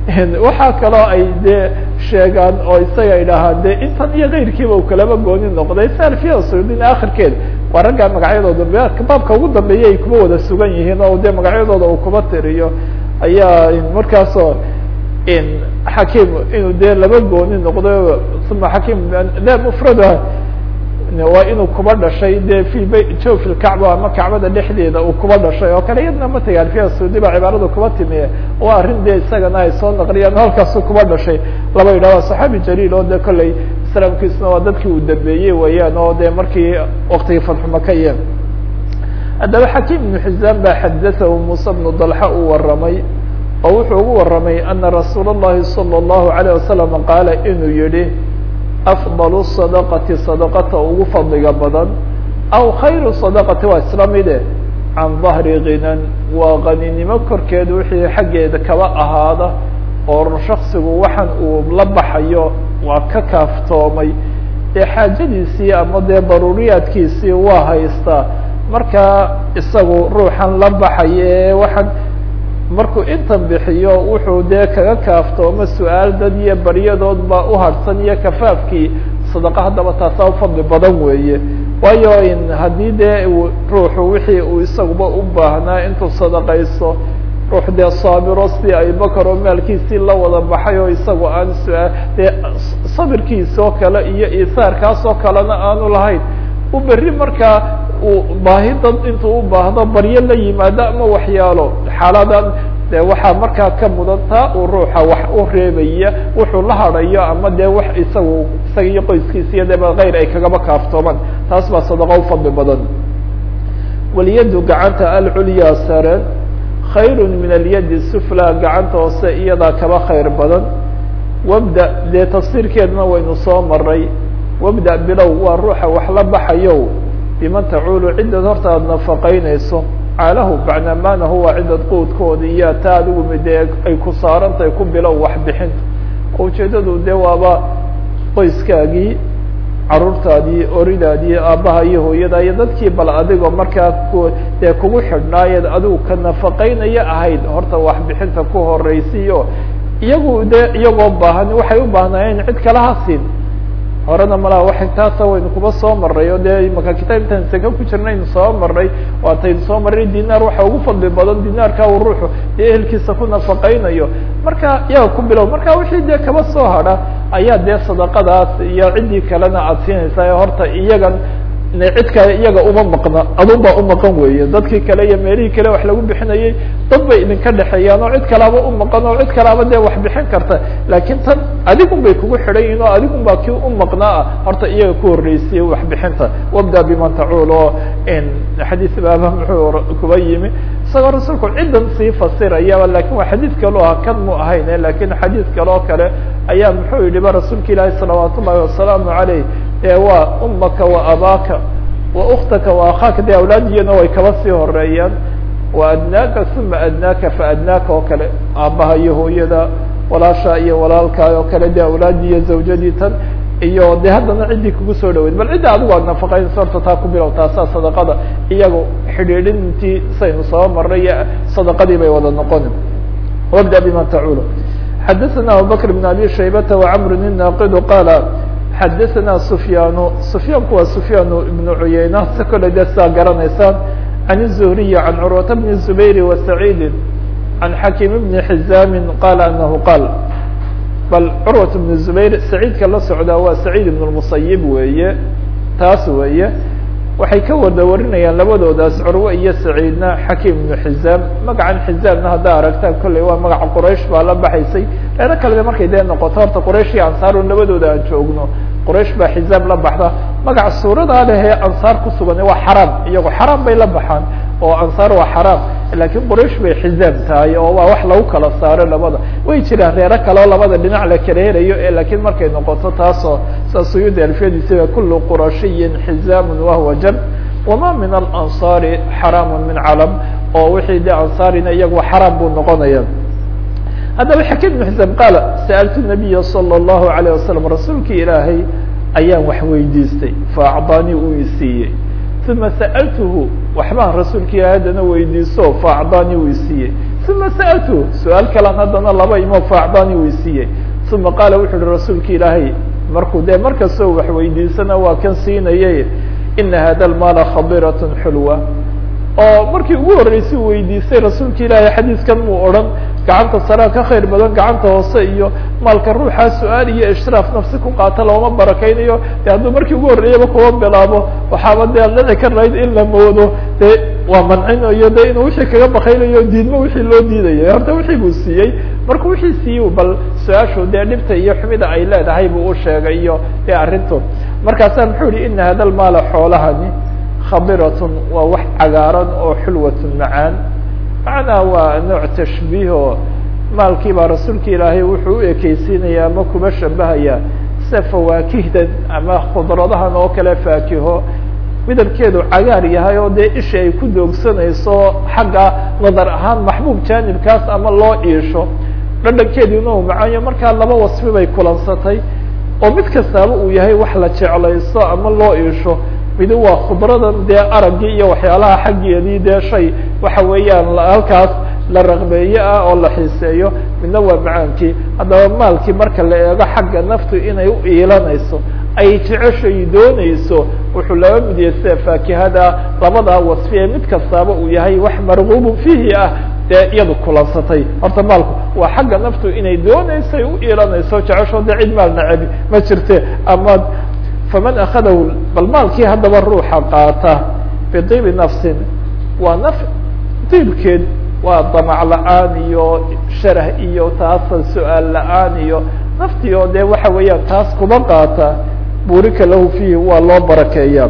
waxaa kaloo ay de sheegaan oo isaga idhaahaan de intan iyo keyrkiiba uu kalaba gooni noqday salfiya sudin akhirkeed waa ragga magacyadooda baabka ugu dambeeya ay kuba wada sugan yihiin oo de magacyadooda uu kuba tiriyo ayaa markaasoo xakim inuu de laba gooni noqday uma xakim de mufrada waa inuu kuba dhashay dee fi b jofi lkacba ama kacbada dhexdeeda uu kuba dhashay oo kale iyadna ma tagaan fiya saudi ba cibaaradu kuba timiye waa arrin dee isagana ay soo naqliyaan halkaasu kuba dhashay laba yidhah waa saxaabi jaliil oo de kolley islaamkiisna waa dadkii uu dambeeyey weeyaan oo dee markii waktigii fatxumakaye haddaba xakiim ibnu xizaan baa xadatahu muuse bnu dalxa uu waramay oo wuxuu ugu waramay ana rasuul اllahi salى اllahu alayه wasalam qaala inuu yihi afضal sadaqati sadaqata ugu fadliga badan aw khayru sadaqati waa isla mide can dahri ginan waa qaninimo korkeed wixii xaggeeda kaba ahaada oo shaksigu waxaan uu la baxayo waa ka kaaftoomay ee xaajadiisii ama dee daruuriyaadkiisii waa haystaa markaa isagu ruuxan la baxaya ee waxaan markuu intan bixiyo wuxuu dee kaga kaaftoomo su-aal dad iyo baryadood baa u harhsan iyo kafaafkii sadaqa haddaba taasaa ufadli badan weeye waayo in haddii dee ruuxu wixii uu isaguba u baahnaa intuu sadaqayso ruux dee saabiro si abubakar oo maalkiisii la wada baxay oo isagu aan su-aal dee sabirkiis oo kale iyo isaarkaas oo kalena aanu lahayn u berri markaa uu baahi dad intuu u baahdo baryo la yimaado ama waxyaalo xaaladan de waxaa markaa ka mudan taa uu ruuxa wax u reebaya wuxuu la hadhayo ama dee wax isagu isaga iyo qoyskiisa iyo deba kayr ay kagaba kaaftoomaan taas baa sadaqa ufadli badan walyadu gacanta alculyaa sare khayru min alyadi sufla gacanta hoose iyadaa kaba khayr badan wabda dee tafsiirkeedna waynu soo maray wabda bilow waa ruuxa wax la baxayo biman tacuulu ciddad horta aada nafaqaynayso caalahu bacnamaanahu waa ciddad quudkooda iyo taa adigu midee ay ku saarantahay ku bilow wax bixinta oo ujeeddadu dee waaba qoyskaagii caruurtaadii oridaadii aabbaha iyo hooyada iyo dadkii bal adigoo markaa ku dee kugu xidhnaayeed adigu ka nafaqaynaya ahayd horta wax bixinta ku horeysiyo iyagu dee iyagoo baahan waxay u baahnaayeen cid kala hasin horena malaha waxay taasa waynu kuba soo maray oo dee imaka kitaab intaan seke ku jirnaynu soo maray waataynu soo maray dinaar waxa ugu fadli badan dinaarka uu ruuxu dee ehelkiisa ku nafaqaynayo marka iyaga ku bilow marka wixii dee kaba soo hadha ayaa dee sadaqadaas iyo ciddii kalena aada siinaysaa ee horta iyagan cid kale iyaga uma maqna adun baa umaqan weeye dadkii kale iyo meelihii kale wax lagu bixinayay dad bay idinka dhexeeyaan oo cid kalaaba umaqan oo cid kalaaba dee wax bixin karta laakiin tan adigun bay kugu xidhan yihin oo adigun baa kii umaqnaa ah horta iyaga ku horreysiyey wax bixinta wabda biman tacuul oo xadiis baaba muxuu kuba yimi isagoo rasuulku ciddan sii fasirayaba lakin waa xadiid kale o kan mu ahayn lakin xadiid kale oo kale ayaa muxuu yihi ba rasuulka ilaahi salawaat ullahi wasalaamu aleyh ee waa umaka wa abaaka wa uktaka wa akhaaka dee awlaadiyana way kaba sii horeeyaan wa adnaaka uma adnaaka fa adnaaka oo kale aabbaha iyo hooyada walaasha iyo walaalkaa oo kale dee awlaadii iyo zawjadii tan iyo de haddana ciddii kugu soo dhaweyd bal cidda adigu aad nafaqaynayso horta taa ku bilow taasaa sadaqada iyagu xidhiidhintii saynu soo maray sadaqadii bay wada noqoni wabda biman tacuulu xadaثana abubakr bn abi shaybata wacmr الnaaqidu qaala xadaثana sufyaanu sufyaanku waa sufyaan ibnu cuyeyna si kole de saa garanaysaan can الzuhriyi can curwata bni zubayri wa saciidi can xakiim bni xizaami qaala anahu qaal bal curwat bnu zubayr saciidka la socdaa waa saciid ibn lmusayib weeye taas weeye waxay ka wada warinayaan labadoodaas curwe iyo saciidna xakiim ibnu xizaam magacan xizaamna haddaa aragtaan kolley waa magaca quraysh baa la baxaysay reero kaleba markay dee noqoto horta quraysh iyo ansaarun labadooda aan joogno quraysh baa xizaam la baxda magaca suuradaa leh ee ansaar ku sugan waa xaraam iyago xaraam bay la baxaan oo ansaar waa xaraam laakiin quraysh bay xizaam tahay oo waa wax lagu kala saaro labada way jiraan reero kale oo labada dhinac la kala helayo e laakiin markay noqoto taasoo saa suyuudi alfiyadiisiba kulu qurashiyin xizaamun wahuwa jan wama min alansaari xaraamu min calam oo wixii de ansaarina iyagu xaraam buu noqonaya haddaba xakim ibn xisaam qaala sa'altu nabiya salى اllahu alayه wasalam rasuulkii ilaahay ayaan wax weydiistay faacdaanii uu isiiyey uma sa'altuhu waxbaan rasuulka ilahay haddana weydiiso faacdaanii uu isiiyey uma sa'altuhu su-aal kalan haddana laba imo faacdaanii uu isiiyey uma qaala wuxu uhi rasuulka ilaahay markuu dee markastoo wax weydiisana waa kan siinayay ina hada lmaala khadirat xulwa oo markii ugu horreysay u weydiistay rasuulka ilaahay xadiiskan muu odhan gacanta sarea ka khayr badan gacanta hoose iyo maalka ruuxaa su-aal iyo ishraaf nafsi ku qaata looma barakaynayo de hadduu markii ugu horreeyaba kuwa bilaabo waxaaba dee dhici karayd in la moodo dee waa mancinayo de inuu wixii kaga bakaynayo diidmo wixii loo diidayo horta wixii buu siiyey markuu wixii siiyey bal su-aashu dee dhibta iyo xumida ay leedahay buu u sheegay iyo dee arrintu markaasaa muxuu yihi ina hada lmaala xoolahani khabiratun waa wax cagaaran oo xulwatun macaan macnaa waa nooc tashbiiho maalkii baa rasuulka ilaahay wuxuu u ekeysiinaya ama kuba shabahaya sida fawaakihdan ama khudradahan oo kale faakiho midabkeedu cagaar yahay oo dee isha ay ku doogsanayso xagga nadar ahaan maxbuub jaanibkaas ama loo iisho dhadhankeediina uu macaanyo markaa laba wasfi bay kulansatay oo mid kastaaba uu yahay wax la jeclaysto ama loo iisho midi waa khudradan dee araggii iyo waxyaalaha xaggeedii dee shay waxa weeyaan halkaas la raqbeeye ah oo la xiiseeyo midna waa macaankii haddaba maalkii marka la eego xagga naftu inay u iilanayso ay jeceshay doonayso wuxuu laba mid yahay sida faakihada labadaa wasfi ee mid kastaaba uu yahay wax marguubun fiihi ah dee iyadu kulansatay horta maalku waa xagga naftu inay doonayso ay u iilanayso jecesho dee cid maal nacebi ma jirte ama faman akadahu bal maalkii haddaba ruuxa qaata bidiibi nafsin waa naf diibkeed waa damac la-aan iyo sharah iyo taasa su-aal la-aan iyo naftii oo dee waxa weeyaan taas kuma qaata burika lahu fiihi waa loo barakeeya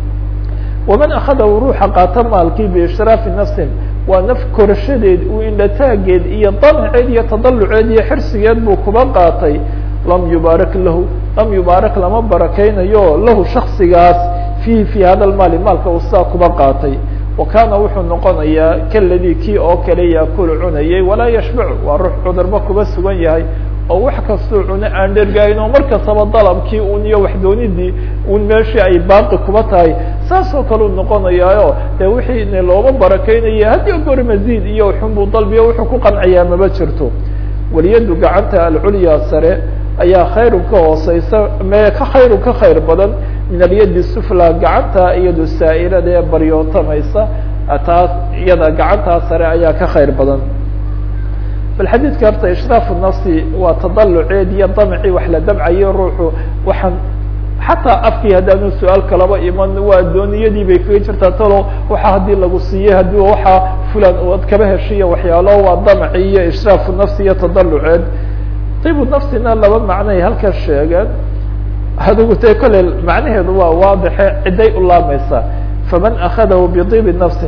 waman akadahu ruuxa qaata maalkii biishraafi nafsin waa naf korashadeed uu indhataageed iyo damaceed iyo tadaluceed iyo xirsigeed buu kuma qaatay lam yubaarak lahu lam yubaarak lama barakaynayo lahu shaksigaas fiihi fi hada lmaali maalka uu sidaa kuba qaatay wa kaana wuxuu noqonayaa kaladii kii oo kale yaakulu cunayay walaa yashbacu waa ruux cudurba kuba sugan yahay oo wax kastuu cuno aan dhergaayin oo mar kastaba dalabkii un iyo waxdoonidii un meeshii ay baaqi kuba tahay saas oo kale u noqonayaayo dee wixii looma barakaynaya haddii gor maziid iyo xunbuu dalbiyo wuxuu ku qanciyaa maba jirto waliyadu gacanta alculya sare ayaa khayrun ka hooseysa me ka khayrun ka khayr badan min alyadi sufla gacanta iyado saa'ilada ee baryootamaysa taas iyada gacantaa sare ayaa ka khayr badan bal xadiidka horta ishraafu nafsi waa tadaluceed iyo damcii wax la damcayo ruuxu waxaan xataa afkii haddaanu su-aal kalaba iman waa dooniyadii bay kaga jirtaa talo waxa haddii lagu siiyey haddii waxaa fulan oad kaba heshiya waxyaalo waa damci iyo ishraafu nafsi iyo tadaluceed dibu nafsina laba macnoay halkan sheegeen adigu te kolley macnaheedu waa waadixe ciday u laamaysaa faman akadahu bidibi nafsin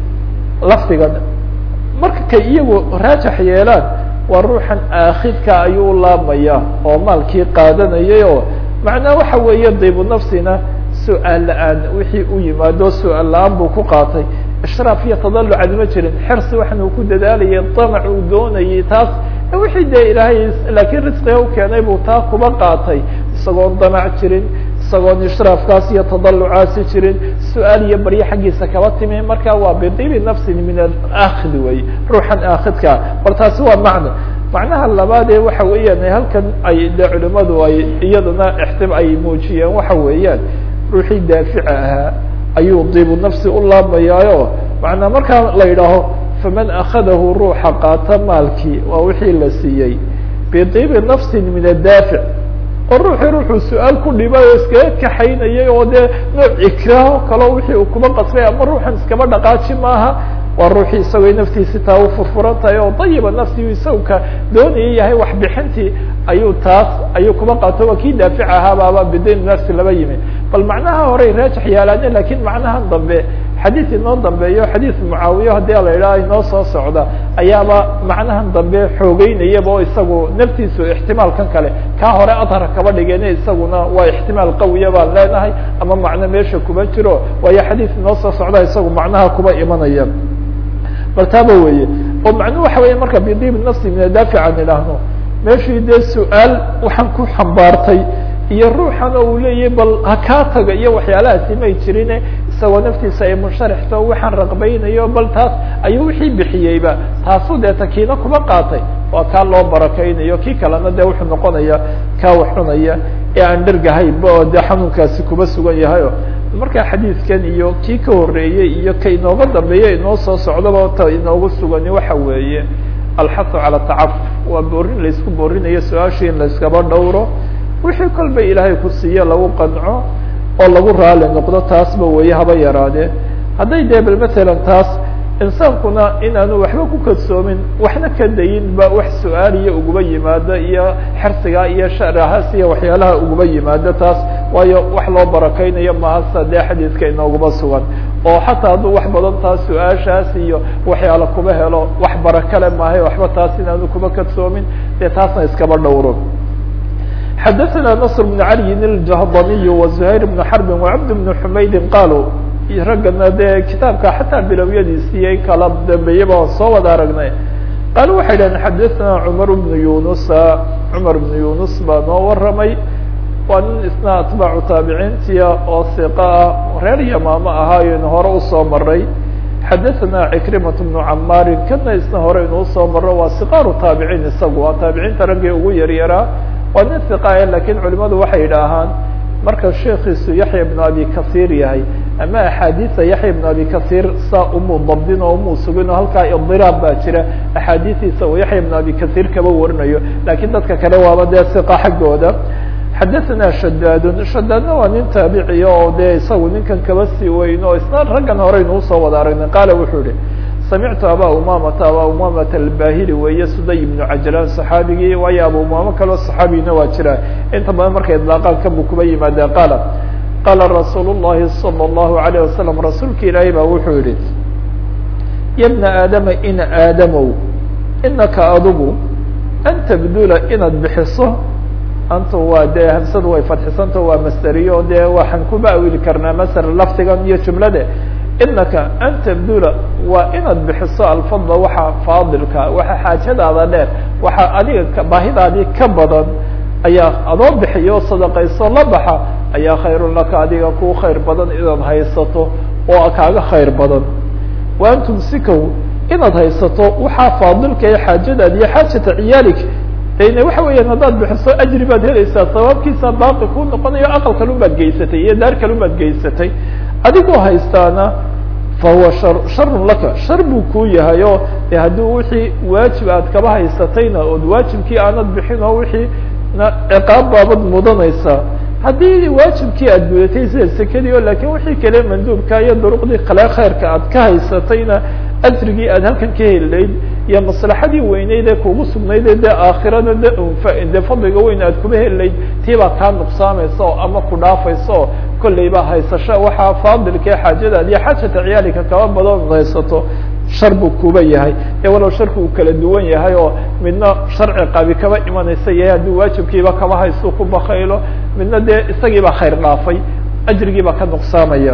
lafdigan marka kay iyagu raajax yeelaan waa ruuxan aakhidka ayuu u laamaya oo maalkii qaadanayay oo macnaa waxa weeye dibu nafsina su-aal la-aan wixii u yimaado su-aal la-aan buu ku qaatay ishraaf iyo tadalucad ma jirin xersi waxan uu ku dadaalayay damac uu doonayay taas wixii dee ilaahay laakiin risqiga u keenay buu taa kuba qaatay isagoon damac jirin isagoon ishraafkaas iyo tadalucaasi jirin su-aal iyo baryo xaggiisa kaba timi marka waa bidibi nafsin min alaakhid wey ruuxan aakhidka bal taasi waa macno macnaha labaadee waxa weeyaan halkan ay de culimadu ay iyadana ixtim ay muujiyeen waxa weeyaan ruuxii daafica ahaa ayuu dibu nafsi u laamayaayo macnaa markaa la yidhaaho faman akadahu ruuxa qaata maalkii waa wixii la siiyey bidibi nafsin min adaafic oo ruuxii ruuxuu su-aal ku dhibay oo iskaga kaxaynayay oo dee nooc ikraaho kaleo wixii uu kuba qasbay ama ruuxan iskaba dhaqaaji maaha waa ruuxii isagoo naftiisi taa u furfuran tahay oo dayiba nafsigu isagka doonaya yahay waxbixintii ayuu taas ayuu kuba qaato waa kii daafic ahaabaaba bidayn nafsi laba yimi bal macnaha horey raajix yaalaane lakin macnahan dambe xadiid inoo dambeeyo xadiid mucaawiya haddii la yidhaha inoo soo socda ayaaba macnahan dambe xoogeynayaba oo isagu naftiisu ixtimaalkan kale kaa hore adhar kaba dhigeen isaguna waa ixtimaal qawiya baan leenahay ama macno meesha kuba jiro waayo xadiid inoo soo socda isagu macnaha kuba imanaya bal taaba weye oo macnuhu waxa weya marka bidibi nafsi min adaafic aan idhaahno meeshii dee su-aal waxaan ku xambaartay iyo ruuxan oo uu leeyahy bal ha kaa taga iyo waxyaalahaasi may jirine isagoo naftiisa ay munsharixto waxaan raqbaynayo bal taas ayuu wixii bixiyeyba taasu dee takiina kuma qaatay waa kaa loo barakaynayo kii kalena dee wuxuu noqonaya kaa wax cunaya ee aan dhergahayba oo dee xanuunkaasi kuba sugan yahayo marka xadiidkan iyo kii ka horeeyey iyo ka inooga dambeeya inoo soo socdaba ta inoogu sugani waxa weeye alxahu cala tacafuf waa boorin laysku boorinayo su-aashii in layskaba dhowro wixii kolba ilaahay ku siiye lagu qanco oo lagu raali noqdo taasba weeye haba yaraadee hadday dee bal matalan taas insaankuna inaanu waxba ku kadsoomin waxna ka dayin ba wax su-aaliya uguba yimaado iyo xersiga iyo sharahaas iyo waxyaalaha uguba yimaado taas waayo wax loo barakeynayo mahasa dee xadiidka inooguma sugan oo xataa hadduu wax badan taas su-aashaas iyo waxyaala kuba helo wax barakale maahay waxba taas inaanu kuba kadsoomin dee taasna iskaba dhowro xadaثna نصr بن عalي الجهضمي وزهayر بن حرب وcبد بن حmaydi qaalوا raggana dee kitaabka xataa bilowyadiisii kala dambeeyaba aan soo wada aragnay qaal waxay dhaheen xadaثna cmar بن yunusa cmar بن yunus baa noo waramay waa nin isna atbaacu taabiciintiya oo siqa ah reer yamaamo ahaayen hore usoo maray xadaثna cikrimaة بن camaari kana isna hore inuu soo maro waa siqaaru taabiciin isagu waa taabiciinta raggii ugu yaryaraa waa nin siqae lakin culimadu waxay idhaahaan marka sheekiisu yaxya bnu abi kasiir yahay ama axaadiisa yaxya bnu abi kasiir saa umuu dabdin oo umuu sugin oo halkaa idiraab baa jira axaadiistiisa uu yaxya bnu abi kasiir kaba warinayo lakin dadka kale waaba dee siqa xaggooda xadaثna shadaadun shadaadna waa nin taabiciya oo dee isagu ninkan kaba sii weyn oo isna raggan hore inuu soo wada aragnay qaala wuxuu ihi samictu aba umamata aba umamata albahili weeye suday ibnu cajlaan saxaabigii waayo aba umamo kaleo saxaabigina waa jira inta badan markay idlaaqaan kanbu kuba yimaadeen qaala qaala rasuul الlahi salى الlahu عalيه wasalam rasuulka ilaahay baa wuxuu yihi ya bna aadama in aadamow inaka adigu an tabdula inaad bixiso anta waa dee hamsadu way fadxisanta waa masderiyo dee waxaan kuba awili karnaa masr lafdigan iyo jumlade inaka an tabdula waa inaad bixiso alfadla waxa faadilka waxa xaajadaada dheer waxa adiga baahidaadii ka badan ayaa adoo bixiyo sadaqayso la baxa ayaa khayrun laka adiga ku khayr badan inaad haysato oo kaaga khayr badan wa an tumsikow inaad haysato waxaa faadilka ee xaajadaada iyo xaajata ciyaalik n waxa weeyaan haddaad bixiso ajri baad helaysaa sabaabkiisa baaqi kuu noqonayo aqal kalun baad geysatay iyo daar kalun baad geysatay adigoo haystaana fahuwa shar sharun laka shar buu kuu yahay oo de haddii wixii waajib aad kaba haysatayna ood waajibkii aanad bixin oo wixii na ciqaab baabad mudanaysaa haddii waajibkii aad gudatay sida sekadii o lakin wixii kale manduubka iyo duruqdii kale khayrka aad ka haysatayna ajrigii aad halkan ka helilayd iyo maslaxadii weyneyd ee kugu sugnayd ee dee aakhirada de dee fadliga weyn aad kuba helilayd tii baa kaa nuqsaamaysa oo ama ku dhaafaysa oo kolleyba haysasho waxaa faadilka ee xaajadaad iyo xaajata ciyaalika kaba badan haysato shar buu kuba yahay ee walow sharku uu kala duwan yahay oo midna sharci qabi kaba imanaysa yahay haddii waajibkiiba kaba haysto ku bakaylo midna dee isagiibaa khayr dhaafay ajrigiibaa ka nuqsaamaya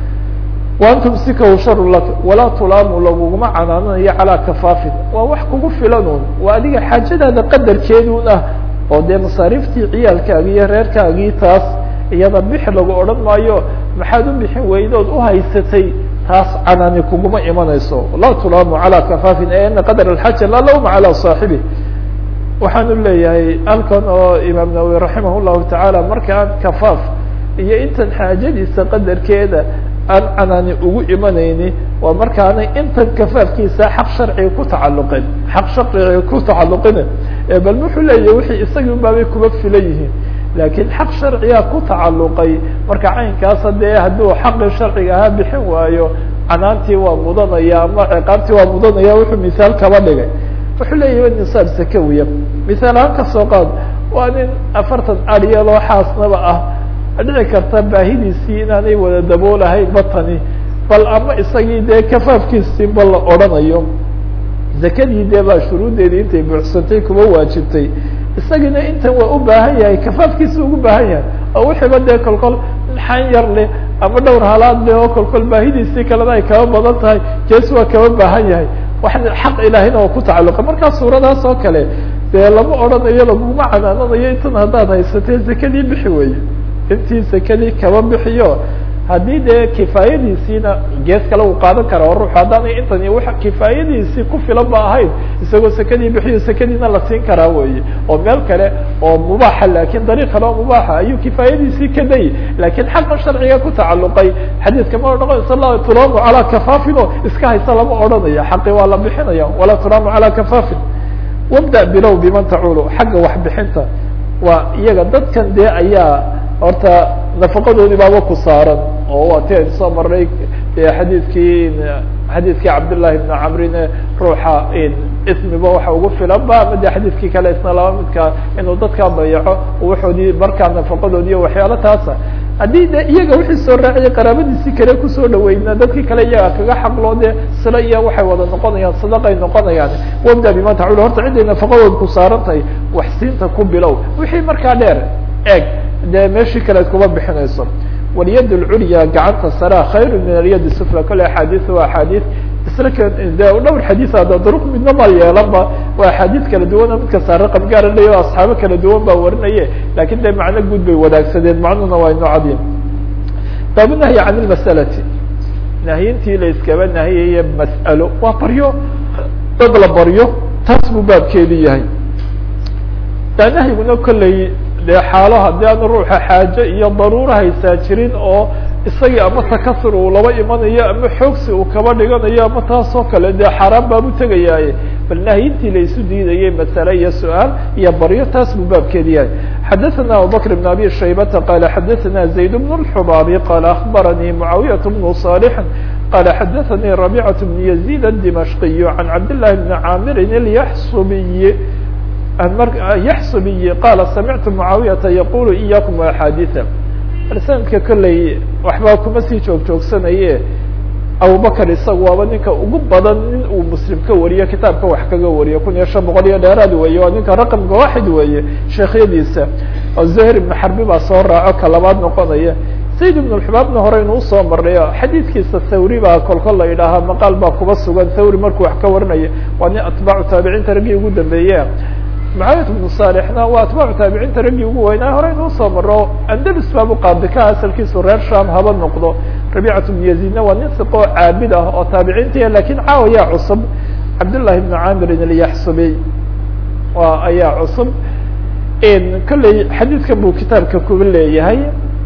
waan tumsikahu sharu laka walaa tulaamu laguguma canaananayo calaa kafaafin waa wax kugu filanun waa adiga xaajadaada qadarkeedun ah oo dee masaariiftii ciyaalkaagii iyo reerkaagii taas iyada bix lagu odhan maayo maxaad u bixin weydood uhaysatay taas canaani kuguma imanayso laa tulaamu calaa kafaafin e ana qadar alxaja laa lawma calaa saaxibi waxaanu leeyahay halkan oo imaam nawowi raximah llahu tacaala markaan kafaaf iyo intan xaajadiisa qadarkeeda aan canaani ugu imanayni waa markaanay intan kafaafkiisa xaq sharciga ku tacalluqin xaq sharciga ku tacalluqina bal wuxuu leeyahay wixii isagii unbaabay kuba filan yihiin laakiin xaq sharciga ku tacalluqay marka caynkaasa dee hadduu xaqii sharciga ahaa bixin waayo canaantii waa mudanaya ama ciqaabtii waa mudanaya wuxuu misaal kaba dhigay wuxuu leeyahay nisaab sakawiya misaal ahaan kasoo qaad waa nin afartan aryaloo xaasnaba ah dhici karta baahidiisii inaanay wada daboolahayn batani bal ama isagii dee kafaafkiisii ba la odhanayo zakadii dee baa shuruuddeedii intay buuxsantay kuma waajibtay isagiina intan waa u baahan yahay kafaafkiisa ugu baahan yahay oo wixiiba dee kolkol xan yar leh ama dhowr halaad leh oo kolkol baahidiisii kalena ay kaba badan tahay jees waa kaba baahan yahay wax xaq ilaahina oo ku tacalluqa markaa suuradaas oo kale dee lama odhanayo laguma canaananayo intan haddaad haysatee zakadii bixi weeye intii sekadii kaba bixiyo haddii dee kifaayadiisiina gees kale uu qaadan kara ruux haddaanay intan iyo wa kifaayadiisii ku filan ba ahayn isagoo sekadii bixiyo sekadiina la siin karaa weye oo meel kale oo mubaaxa lakin dariiq kale oo mubaaxa ayuu kifaayadiisii ka dayi lakin xaqan sharciga ku tacalluqay xadiidka ma odhanaysa la tulaamu calaa kafaafin oo iska haysa lama odhanayo xaqi waa la bixinaya walaa tulaamu calaa kafaafin wabda bilow biman taculu xagga waxbixinta waa iyaga dadkan dee ayaa horta nafaqadoodii baaba ku saaran oo waa ti aynu soo marnay xadiidkii xadiidkii cabdالlahi بn camrine ruuxa ismiba waxa ugu filan ba ama de xadiidkii kale isna laba midka inuu dadkaa dayaco waxoodii markaa nafaqadoodi iyo waxyaalo taasa haddii de iyaga wixii soo raaciyay qaraabadiisii kale kusoo dhaweyna dadkii kale iyaga kaga xaqloo de sila iyo waxay wada noqonayaan sadaqay noqonayaan wabda bima tacul horta ciday nafaqadood ku saaran tahay wax siinta ku bilow wixii markaa dheer eeg dee meeshii kale ad kuma bixinayso walyad اlculya gacanta sarea khayru min alyad sufla kole axaadiث waa axaadiث isla k de dhowr xadiiث ada duruq midna ma yeelanba waa axaadiث kala duwana mid kasta raqam gaara leyo asxaabo kala duwan baa warinaye lakin de macno guud bay wadaagsadeen macnuhuna waa ino cadiim baabu nahyi can اlmasalati nahyintii la iskaba nahiyaya mas'alo waa baryo dad la baryo taas buu baabkeedu yahay da nahyiguna kolley dee xaalo haddii aan ruuxa xaaje iyo daruura haysaa jirin oo isagii ama takasur uu laba imanayo ama xoogsi uu kaba dhiganayo ama taasoo kale dee xaaraan baabu tegayaaye bal nahyintii la isu diidayay masale iyo su-aal iyo baryo taas buu baabkeedi yahay xadaثana abubakr بn abi shaybata qala xadaثana zayd bn الxubaabi qala akbaranii mucaawiyaة bnu صالح qala xadaثanii رabيcaة bn يزيد الdimashqiy can cabd لlahi bni caamirin اlyaxsubiy yaxsubiyi qaala samictu mucaawiyata yaqulu iyakum axaadiثa sanadka kolley waxbaa kuma sii joog joogsanaye abubakr isaga waaba ninka ugu badan nin uu muslim ka wariyo kitaabka wax kaga wariyo kun iyo shan boqol iyo dheeraad weeye waa ninka raqamka waaxid weeye sheekhyadiisa oo zuhir ibn xarbi baa soo raaco ka labaad noqonaya zayd ibn xubaabna hore inuu usoo marnayo xadiidkiisa thawri baa kolkol la yidhaahaa maqaal baa kuba sugan thawri markuu wax ka warinaya waa nin atbaacu taabiciinta raggii ugu dambeeye mucaawiyat bnu saalixna waa atbaacu taabiciinta raggii ugu weynaa hore inuu soo maro andalus baabu qaadika asalkiisu reer sham haba noqdo rabicat bnu yaziidna waa nin siqoo caabid ah oo taabiciinta lakin caawayaa cusub cabdullahi bnu camirin alyaxsubiy waa ayaa cusub kolley xadiidkan buu kitaabka kuba leeyahay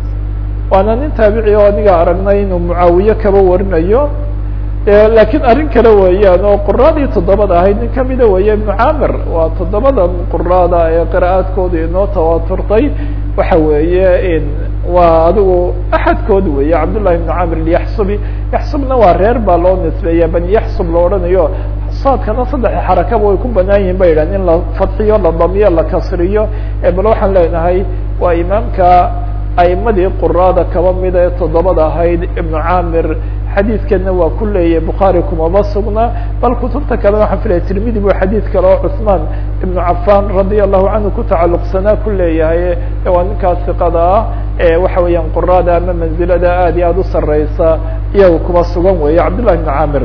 waana nin taabici oo aniga aragnay inuu mucaawiye kaba warinayo lakiin arrin kale weeyaan oo quraadii toddobada ahayd nin kamida weeye ibnu camir waa toddobadan quraada ee qira'aadkooda inoo tawaaturtay waxa weeye waa adigu axadkood weeye cabdullahi ibnu camir yaxsubi yaxsubna waa reer baa loo nisbeeya bani yaxsub la odhanayo saadkana saddexa xarakaba way ku banaan yihin ba yidhahn in la fadxiyo la damiyo la kasriyo bal waxaan leenahay waa imaamka aimadii quraada kaba mida ee toddobada ahayd ibnu camir xadiidkana waa ku leeyahay bukhaari kumaba sugna bal kutubta kale waxaan filaya tirmidi buu xadiid kale oo cusmaan ibnu cafan radia allahu canhu ku tacalluqsanaa ku leeyahay waa ninkaas siqada ah ee waxa weeyaan quraada ama manzilada aad iyo aada u sareysa iyaga kuba sugan weeye cabdullahi ibnu camir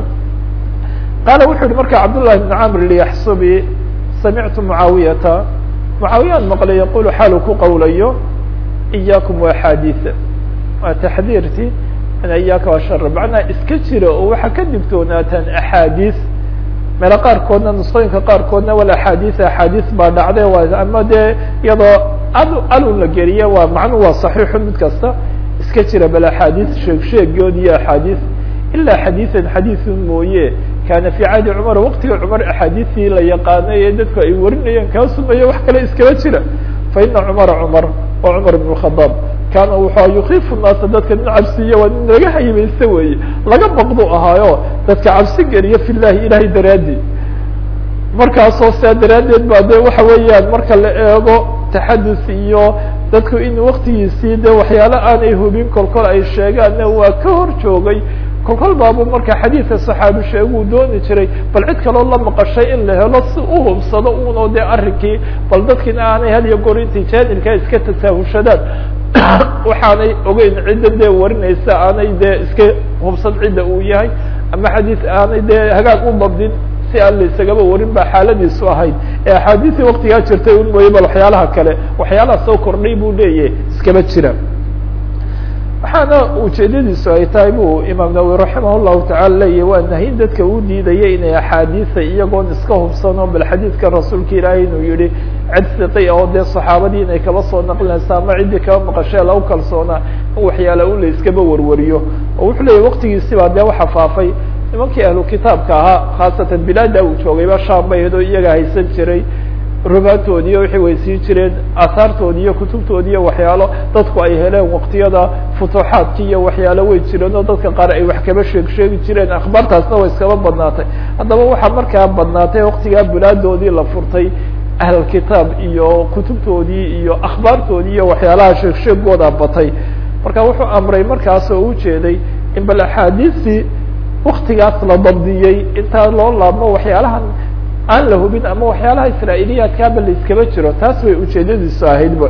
qaala wuxu yihi marka cabdullahi ibnu camir liyaxsubi samictu mucaawiyata mucaawiyaan maqlay yaqulu xaalu ku qawlayo iyakum waaxaadiثa waa taxdiirti iyaaka waa shar macnaa iska jira oo waxaa ka digtoonaataan axaadiis meelo qaarkoodna nusqooyinka qaarkoodna wal axaadiis axaadiis baa dhacday waa ama dee iyadoo al alun la geliye waa macnu waa saxiixu mid kasta iska jira bal axaadiis sheeg sheegood iyo axaadiis ilaa xadiiثan xadiiثun mooye kaana fi cahdi cumar waqtiga cumar axaadiistii la yaqaanay ee dadku ay warinayeen kaa sumeeyo wax kale iskaba jira fa ina cumara cumar waa cumar ibn khadaab kaana wuxua yukiifu naasa dadka nin cabsiiya waa nin laga hayimaysta weeye laga baqdu ahaayo dadka cabsi geliya fi llahi ilahay daraadi markaasoo saa daraaddeed ba de waxa weeyaan marka la eego taxadus iyo dadku in waktigiisii de waxyaalo aanay hubin kolkol ay sheegaanna waa ka hor joogay kolkol baabu marka xadiidka saxaabi sheeguu dooni jiray bal cid kaloo la maqashay in la helo si u hubsado uno de arrinkii bal dadkiina aanay had iyo goor intay jaanilkaa iska tasaahushadaan waxaanay ogeyn cidda dee warinaysa aanay dee iska hubsan cidda uu yahay ama xadiis aanay dee hagaag u dabdin si aan la isagaba warin ba xaaladiisu ahayd ee axaadiisii waktigaa jirtay un mooye bal waxyaalaha kale waxyaalaha soo kordhay buu leeyahay iskaba jira waxaana ujeedadiisu ay tahay bu imaam nawowi raximah llahu tacala leeyahy waa nahyin dadka u diidaya inay axaadiisa iyagoon iska hubsano bal xadiidka rasuulka ilaahay inuu yihi cid siqi oo dee saxaabadii inay kaba soo naqlinaysa ama ciddii kaba maqashee lagu kalsoonaa in waxyaala un la iskaba warwariyo oo wuxuu leeyahy waktigiisi baa dee waxa faafay nimankii ahlu kitaabka ahaa khaasatan bilaada uu joogayba sham bay iyadoo iyaga haysan jiray rubaantoodi iyo waxay weysiin jireen aahaartoodi iyo kutubtoodi iyo waxyaalo dadku ay heleen waqtiyada futuuxaadki iyo waxyaalo way jireen oo dadka qaar ay wax kaba sheeg sheegi jireen akhbaartaasna way iskaba badnaatay haddaba waxaa markaa badnaatay waqtigaa bilaadoodii la furtay ahlkitaab iyo kutubtoodii iyo akhbaartoodii iyo waxyaalaha sheeg sheegooda batay marka wuxuu amray markaas oo ujeeday in bal axaadiistii waktigaas la dabdiyey intaa loo laabmo waxyaalahan aan la hubin ama waxyaalaha israailiyaadkaaba la iskaba jiro taas way ujeedadiisu ahaydba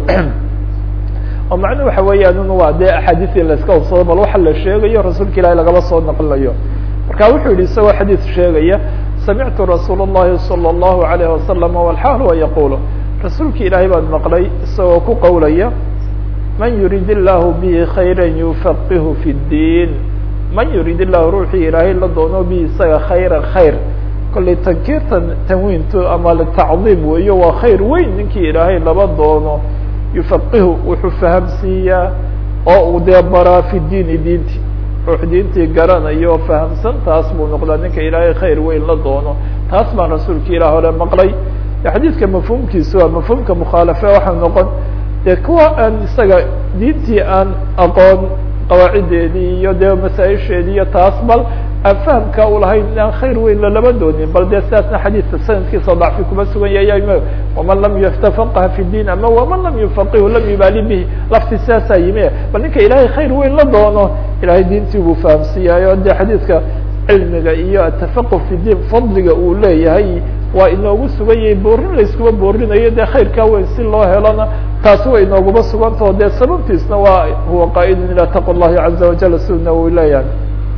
oo macnuhu waxa weeyaan un waa dee axaadiis in laiska hubsado bal waxa la sheegayo rasuulka ilaahi lagaba soo naqlinayo marka wuxuu yihi isagoo xadiis sheegaya samictu rasuul الlahi salى الlahu عalayه wasalam walxaal wa yaqulu rasuulka ilaahay baan maqlay isagoo ku qowlaya man yurid illahu bihi khayra yufaqihu fi اdiin man yurid illahu ruuxii ilaahay la doono bihi isaga khayra khayr kollay tankiirtan tanwiintu ama tacdiim weeyo waa khayr weyn ninkii ilaahay laba doono yufaqihu wuxuu fahamsiiyaa oo uu dee baraa fi diini diinti ruux diintii garanayo oo fahamsan taas buu noqdaa ninka ilaahay khayr weyn la doono taas baan rasuulka ilah hore maqlay xadiidka mafhuumkiisu waa mafhuumka mukhaalafe waxaa noqon dee kuwa aan isaga diintii aan aqoon qawaacideedii iyo dee masaa-isheedii iyo taas bal aan fahamka u lahayn inaan khayr weyn lalaba doonin bal dee sidaasna xadiidka sanadkiisa dacfi kuma sugan yahay waman lam yatafaqaha fi diin ama waman lam yufaqihu lam yubaali bihi lafti sidaasaa yimi bal ninka ilaahay khayr weyn la doono ilahay diintii buu fahamsiiyaayo dee xadiidka cilmiga iyo atafaqu fi diin fadliga uu leeyahay waa inoogu sugan yahay boorin layskuma boorinayo dee khayrkaa weyn si loo helona taasi way inooguma sugantao dee sababtiisna waa huwa qaa'idun ilaa taqwa llahi caza wajal suna uu leeyahay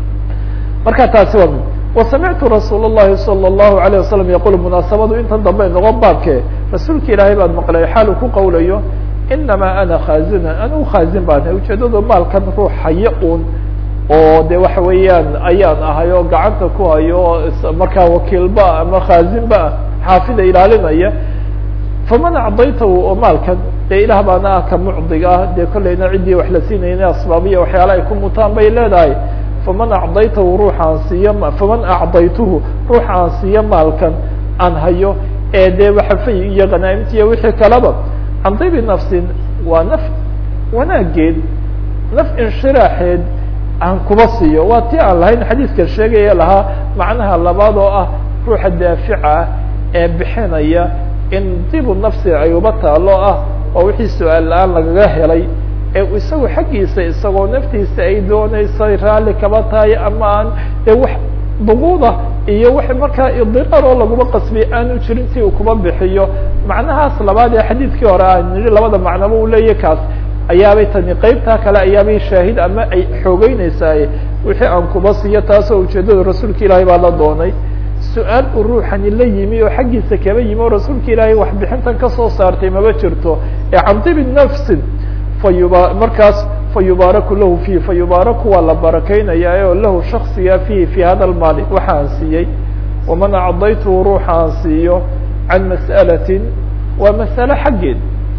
marka taasi waa mid wasamictu rasuul الlahi salى الlahu عalيه wasalam yaqul munaasabadu intan dambe noqon baabke rasuulka ilaahay baan maqlay xaal uu ku qawlayo inamaa ana khaazina anigu khaazin baan ahay ujeedadu maalkan ruux hayo un oo de waxa weeyaan ayaan ahay oo gacanta ku hayo markaa wakiilba ama khaazinba xaafida ilaalinaya faman acdaytahu oo maalkan dee ilaah baana ah ka mucdiga ah dee kollayna ciddii wax la siinayna asbaabiya waxyaala ay ku mutaan bay leedahay faman acdaytahu ruuxaan siiyo faman acdaytuhu ruuxa aan siiyo maalkan aan hayo ee dee waxafay iyo khanaa'imtiiya wixii kaleba can dibi nafsin waa naf wanaageed naf inshiraaxeed aan kuba siiyo waa ti aan lahayn xadiiska sheegaya lahaa macnaha labaad oo ah ruuxa daafica ah ee bixinaya in dibu nafsi ay uba taalo ah oo wixii su-aal la-aan lagaga helay ee isagu xaggiisa isagoo naftiisa ay dooneysay raalli kaba tahay ama aan dee wax duquuda iyo wax markaa idiraar oo laguma qasbiy aanu jirin si uu kuba bixiyo macnahaas labaad ee xadiidkii hore aan nidhi labada macnaba uu leeyahy kaas ayaabay tani qeybtaa kale ayaabay shaahid ama ay xoogeyneysaay wixii aan kuba siiyo taasoo ujeedada rasuulka ilaahay baa la doonay su-aal uu ruuxani la yimi oo xaggiisa kaba yimi oo rasuulka ilaahay waxbixintan kasoo saartay maba jirto ee can dibi nafsin fayuba markaas fayubaaraku lahu fihi fayubaaraku waa la barakeynayaa oo lahu shaksiga fihi fi hada lmaali waxa aan siiyey waman acdaytuhu ruuxa aan siiyo can mas'alatin waa mas'ale xaggeed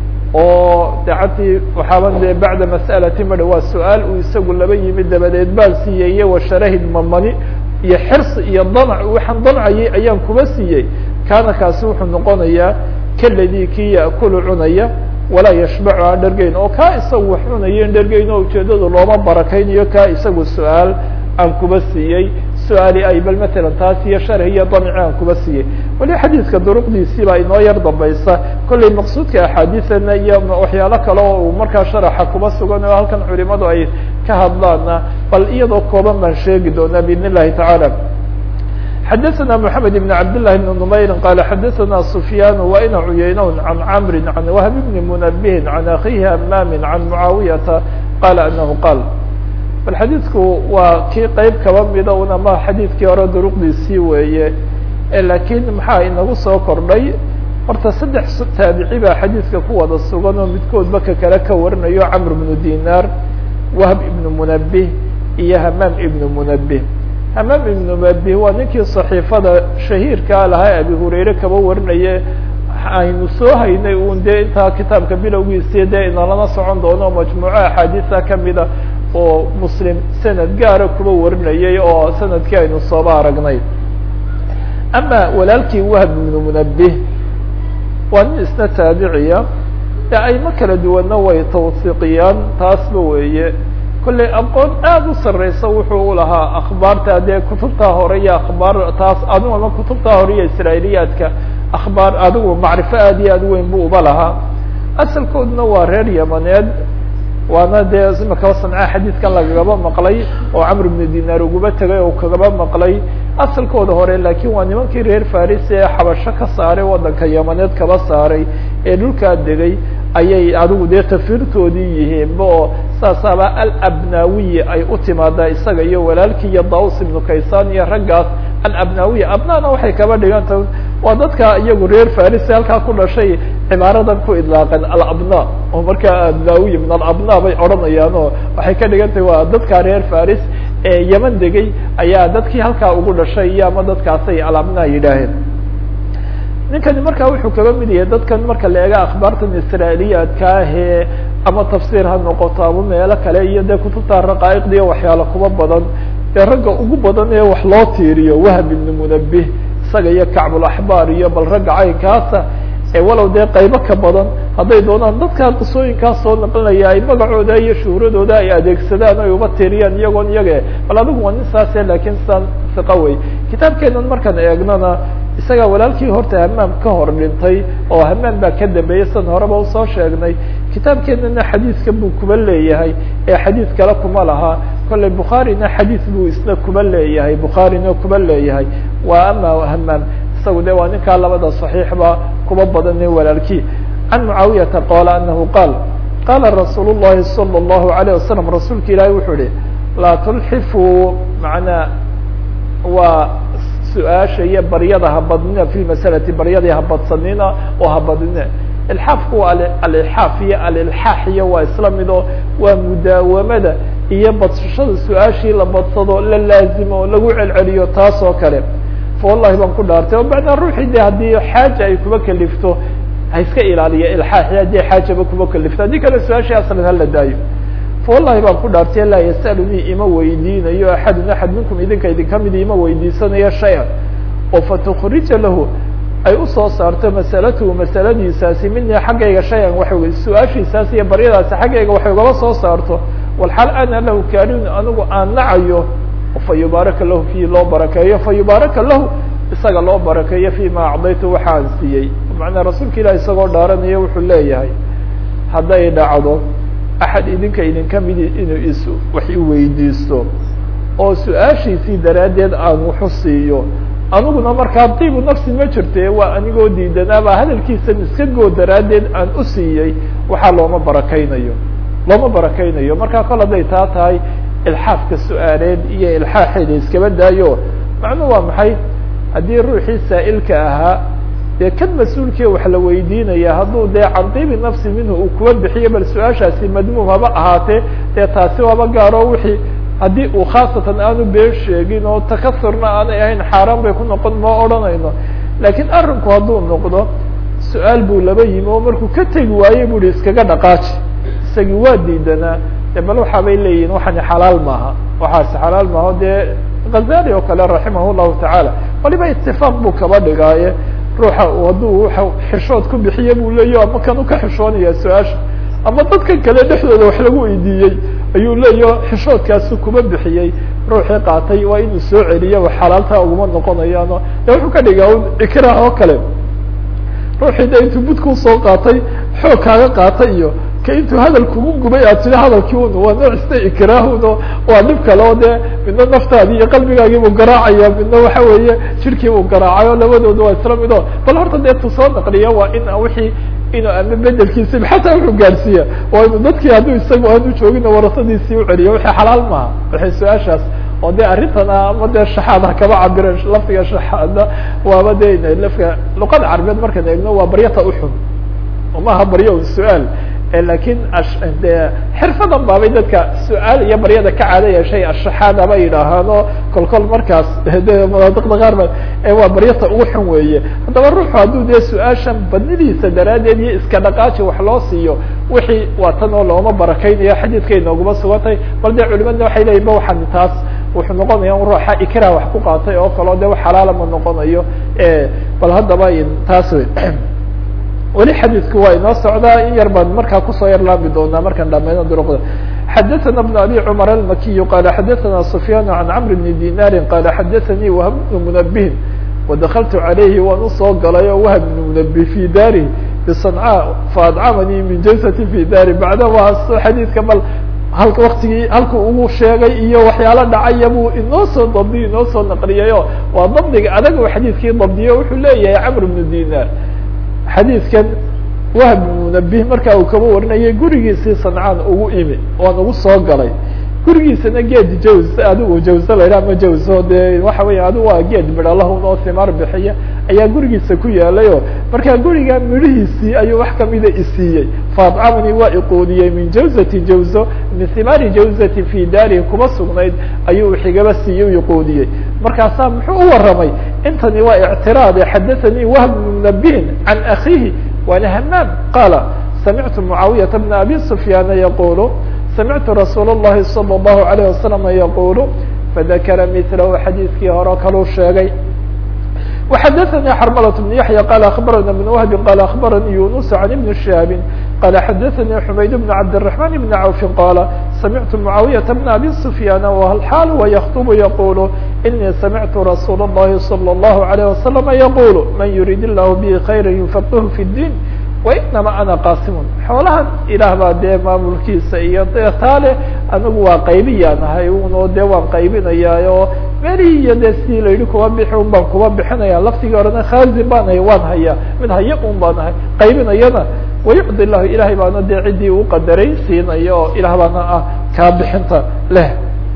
oo dacantii waxaaban dee bacda mas'alati madha waa su-aal uu isagu laba yimi dabadeed baan siiyey iyo washarahid mamani iyo xirsi iyo danc waxaan dancayay ayaan kuba siiyey kaana kaasi wuxuu noqonayaa kaladii kii yaakulu cunaya walaa yashbacu aan dhergeyn oo kaa isagu wax cunayen dhergeyn oo ujeedadu looma barakeynayo kaa isagu su-aal aan kuba siiyey su-aali ay bal matalan taas iyo sharh iyo danci aan kuba siiyey wali xadiidka duruqdiisii baa inoo yar dambaysa kollay maqsuudka axaadiisana iyo waxyaalo kale oo uu markaa sharaxa kuba sugan oo halkan culimadu ay ka hadlaana bal iyadoo kooban baan sheegi doonaa biidn illahi tacaala xadaثna mحamed بn cabd لlah بn نmayri qala xadaثna sufyaan waina cuyaynawn can camri can whb bni munabihin can akihi hamami can mucaawiyata qala anahu qaal bal xadiidku waa kii qeyb kaba mida un ama xadiidkii hore duruqdiisii weeye lakiin maxaa inagu soo kordhay horta saddex taabici baa xadiidka ku wada sugan oo midkoodba ka kale ka warinayo camr bnu dinar wahb ibn munabih iyo hamaam ibn munabih hamaam ibnu mabih waa ninkii صaxiifada shahiirkaa lahaa abi hurayre kaba warinaye aynu soo haynay un dee intaa kitaabka bilowgiisii dee inalana socon doono majmuuco axaadiisa kamida oo muslim sanad gaara kuba warinayay oo sanadkii aynu sooba aragnay ama walaalkii wahb ibnu munabih waa nin isna taabiciya de ayma kala duwanna way tawsiiqiyaan taasba weeye kollay aqoon aada u sarreysa wuxuu u lahaa akhbaarta dee kutubtaa hore iyo akhbaar taas adigu ama kutubtaa hore iyo israailiyaadka akhbaar adigu macrifo aad iyo aad weyn bu uba lahaa asalkooduna waa reer yamaneed waana dee imakaba sanca xadiidkan lagagaba maqlay oo camr ibnu dinaar uguba tegay oo kagaba maqlay asalkooda hore laakiin waa nimankii reer faris ee xabasho ka saaray waddanka yamaneed kaba saaray ee dhulkaa degay ayay adigu dee tafiirtoodii yihiinba oo saasaaba alabnawiyi ay u timaadaa isaga iyo walaalkii iyo daus ibnu kaysan iyo raggaas alabnawiya abnana waxay kaba dhiganta waa dadka iyagu reer faris halkaa ku dhashay cibaaradan ku idlaaqeen alabna oo markaa abnawiy min alabna bay odhanayaan oo waxay ka dhigan tahay waa dadka reer faris ee yeman degay ayaa dadkii halkaa ugu dhashay iyo ama dadkaasay alabna yidhaaheen ninkani markaa wuxuu kaga mid yahay dadkan marka la eega akhbaartan israailiyaadka ahee ama tafsiir ha noqoto ama meelo kale iyo dee kutubta raqaa'iqda iyo waxyaalo kuba badan ee ragga ugu badan ee wax loo tiiriyo wahb ibnu munabih isaga iyo kacbulaxbaar iyo bal ragga caynkaasa ee walow dee qaybo ka badan hadday doonaan dadkaa qisooyinkaas soo naqlinaya ay magacooda iyo shuhuradooda ay adeegsadaan ay uba tiiriyaan iyagoon iyage bal adigu waa nin saase laakiin san siqa wey kitaabkeenan markaan eegnana isagaa walaalkii horta hamaam ka hor dhintay oo hamaam baa ka dambeeyey san horeba usoo sheegnay kitaabkeenana xadiidka buu kuba leeyahay ee xadiid kale kuma laha kolley bukhaarina xadiid buu isna kuba leeyahay bukhaarina kuba leeyahay waa ama hamaam isagu de waa ninkaa labada صaxiixba kuba badane walaalkii can mucaawiyata qoola anahu qaal qaala rasuul الlahi salى الlahu عalيه wasalam rasuulka ilaahi wuxuu ihi laa tulxifuu manaa waa su-aasha iyo baryada habadnina fi masalati baryadii habadsanina oo habadnina ilxaafku waa alilxaaf iyo alilxaax iyo waa isla mido waa mudaawamada iyo badsashada su-aashii la badsado la laazimo lagu celceliyo taas oo kale wallahi baan ku dhaartay o macnaa ruuxii de haddii xaaja ay kuba kalifto ha iska ilaaliya ilxaaxi haddii xaajaba kuba kalifto haddii kale su-aashii aslan hala daayo wallahi baan ku dhaartay laa yasalunii ima weydiinayo axadun axad minkum idinka idinka mid ima weydiisanayo shay-an oo fatukrija lahu ay usoo saarto masalatuhu masaladiisaasi minii xaggayga shay-an waxa su-aashiisaas iyo baryadaasi xaggayga waxay ugaba soo saarto walxaal ana lahu karin anigu aan nacayo fa yubaaraka lahu fi loo barakeeyo fa yubaaraka lahu isaga loo barakeeyo fima acdaytu waxaan siiyey macnaa rasuulka ilahi isagoo dhaaranaya wuxuu leeyahay hadday dhacdo axad idinka idinka midi inuu is wax iweydiisto oo su-aashiisii daraaddeed aan wuxu siiyo aniguna markaa diibu nafsi ma jirte waa anigoo diidanaaba hadalkiisan iska goo daraaddeed aan u siiyey waxaa looma barakeynayo looma barakeynayo markaa kol hadday taa tahay ilxaafka su-aaleed iyo ilxaaxeeda iskaba daayo macnuhu waa maxay haddii ruuxii saa'ilka ahaa dee kan mas-uulkii wax la weydiinaya hadduu dee can diibi nafsi minhu uu kuwa bixiyo bal su-aashaasi madmuum haba ahaatee dee taasi waaba gaaro wixii haddii uu khaasatan aanu been sheegin oo takasurna aanay ahayn xaaraan bay ku noqon ma odhanayno laakiin arrinku hadduu noqdo su-aal buu laba yimi oo markuu ka tegi waayey bu hi iskaga dhaqaaji isagii waa diidanaa de bal waxa bay leeyihin waxani xalaal maaha waxaasi xalaal maaha dee khazali oo kale raximah llahu tacaala waliba itifaaq buu kaba dhigaaye ruuxa hadduu wa xishood ku bixiye buu leeya ama kan u ka xishoonaya su-aasha ama dadkan kale dhexdooda wax lagu weydiiyey ayuu leeya xishoodkaasi kuma bixiyey ruuxii qaatay waa inuu soo celiya wa xalaaltaa uguma noqonayaano de wuxuu ka dhigaa un ikrah oo kale ruuxii de intuu budkuu soo qaatay xoog kaaga qaatay iyo ka intuu hadal kugu gubay aad tiri hadalkii un waa nooc ista ikraahuno waa dhib kale oo dee midna naftaadii iyo qalbigaagiibuu garaacaya midna waxa weeye jirkiibuu garaacayo labadooda waa isla mido bal horta dee tu soo naqliya waa in wixii inuu ama bedelkiisa xataa wuxuu gaarsiiya waa inu dadkii hadduu isagu aanu joogina warasadiisii uceliya wixii xalaal maaha waxay su-aashaas oo de arrintan ama dee shaxaada kaba cabireen lafdiga shaxaada waaba de lafka luqada carabeed markaan eegno waa baryata uxun maha baryo un su-aal lakin de xirfadan baabay dadka su-aal iyo baryada ka caado yeeshay ashaxaada ba yidhaahaan oo kol kol markaas de manaadiqda qaar ba waa baryata ugu xun weeye haddaba ruuxu hadduu dee su-aashan badnidiisa daraaddeed iyo iska dhaqaaji wax loo siiyo wixii waa tan oo looma barakeynayo xadiidkay nooguma sugantay bal dee culimadna waxay leyihin ba waxaan taas wuxuu noqonaya un ruuxa ikra wax ku qaatay oo kaleo de wax xalaala ma noqonayo bal haddaba taas wey weli xadiidku waa inoo socdaa in yar baan markaa kusoo yar laabi doonaa markaan dhameyno duruqda xadaثna بن abi cmar الmakiyu qala xadaثna sufyaan can cmr bni dinari qala xadaثanii whb bnu munabihin wadakltu عalayhi waan usoo galay oo whb bnu munabih fi dari bصancaa faadcamanii min jalsati fi dari bacdama xadiidka bal halka waktigii halku ugu sheegay iyo waxyaalo dhacaya buu inoo soo dabdiyo inoo soo naqliyayo waa dabdiga adag u xadiidkii dabdiyo wuxuu leeyahay cmr bnu dinar xadiidkan wahb munabih markaa uu kaba warinayay gurigiisii sancaan ugu imi waan ugu soo galay gurigiisana geed jaws adigu jawse la yidhah ama jawso dee waxa weya adigu waa geed midhalahun oo simaar bixiya ayaa gurigiisa ku yaalayo markaa guriga midhihiisii ayuu wax kamida isiiyey faadcamani waa iquudiyey min jawzati jawzo min simaari jawzati fi daarihi kuma sugnayd ayuu xigaba siiyey u iquudiyey markaasaa muxuu u waramay intani waa ictiraade xadathanii wahb bnu munabihin can akiihi waana hamaam qaala samictu mucaawiyata bna abi sufyaana yaqulu samictu rasuul الlahi salى الlahu عalيه wasalam yaqulu fadakara milahu xadiidkii hore kaluu sheegay وxadaثnي xrmlة بن yaحyى qال aخbarana بن wهb qال aخbaranii yunus عan iبn شhihaabi qال xadaثnii xumayd بn cabdالرحمن بn cawfi qاla samictu mعaawiyaةa بn abi سfyaan whal وykطb yaqul inii samictu rasuul الlahi salى الlahu عalيه wasalam yaqul man yurid الlah bi khayra yufaqih fi الdin wainama ana qaasimun xoolahan ilaah baa dee maamulkiisa iyo dee taale anigu waa qaybiyaan ahay uno dee waan qaybinayaayo melihii iyo dee sidii la yidhi kuba bixi un baan kuba bixinaya laftigii horena khaazin baan hay waan hayaa mid haya un baan ahay qaybinayana wayucdi lahu ilahay baana dee ciddii uu qadaray siinaya oo ilaah baana ah kaa bixinta leh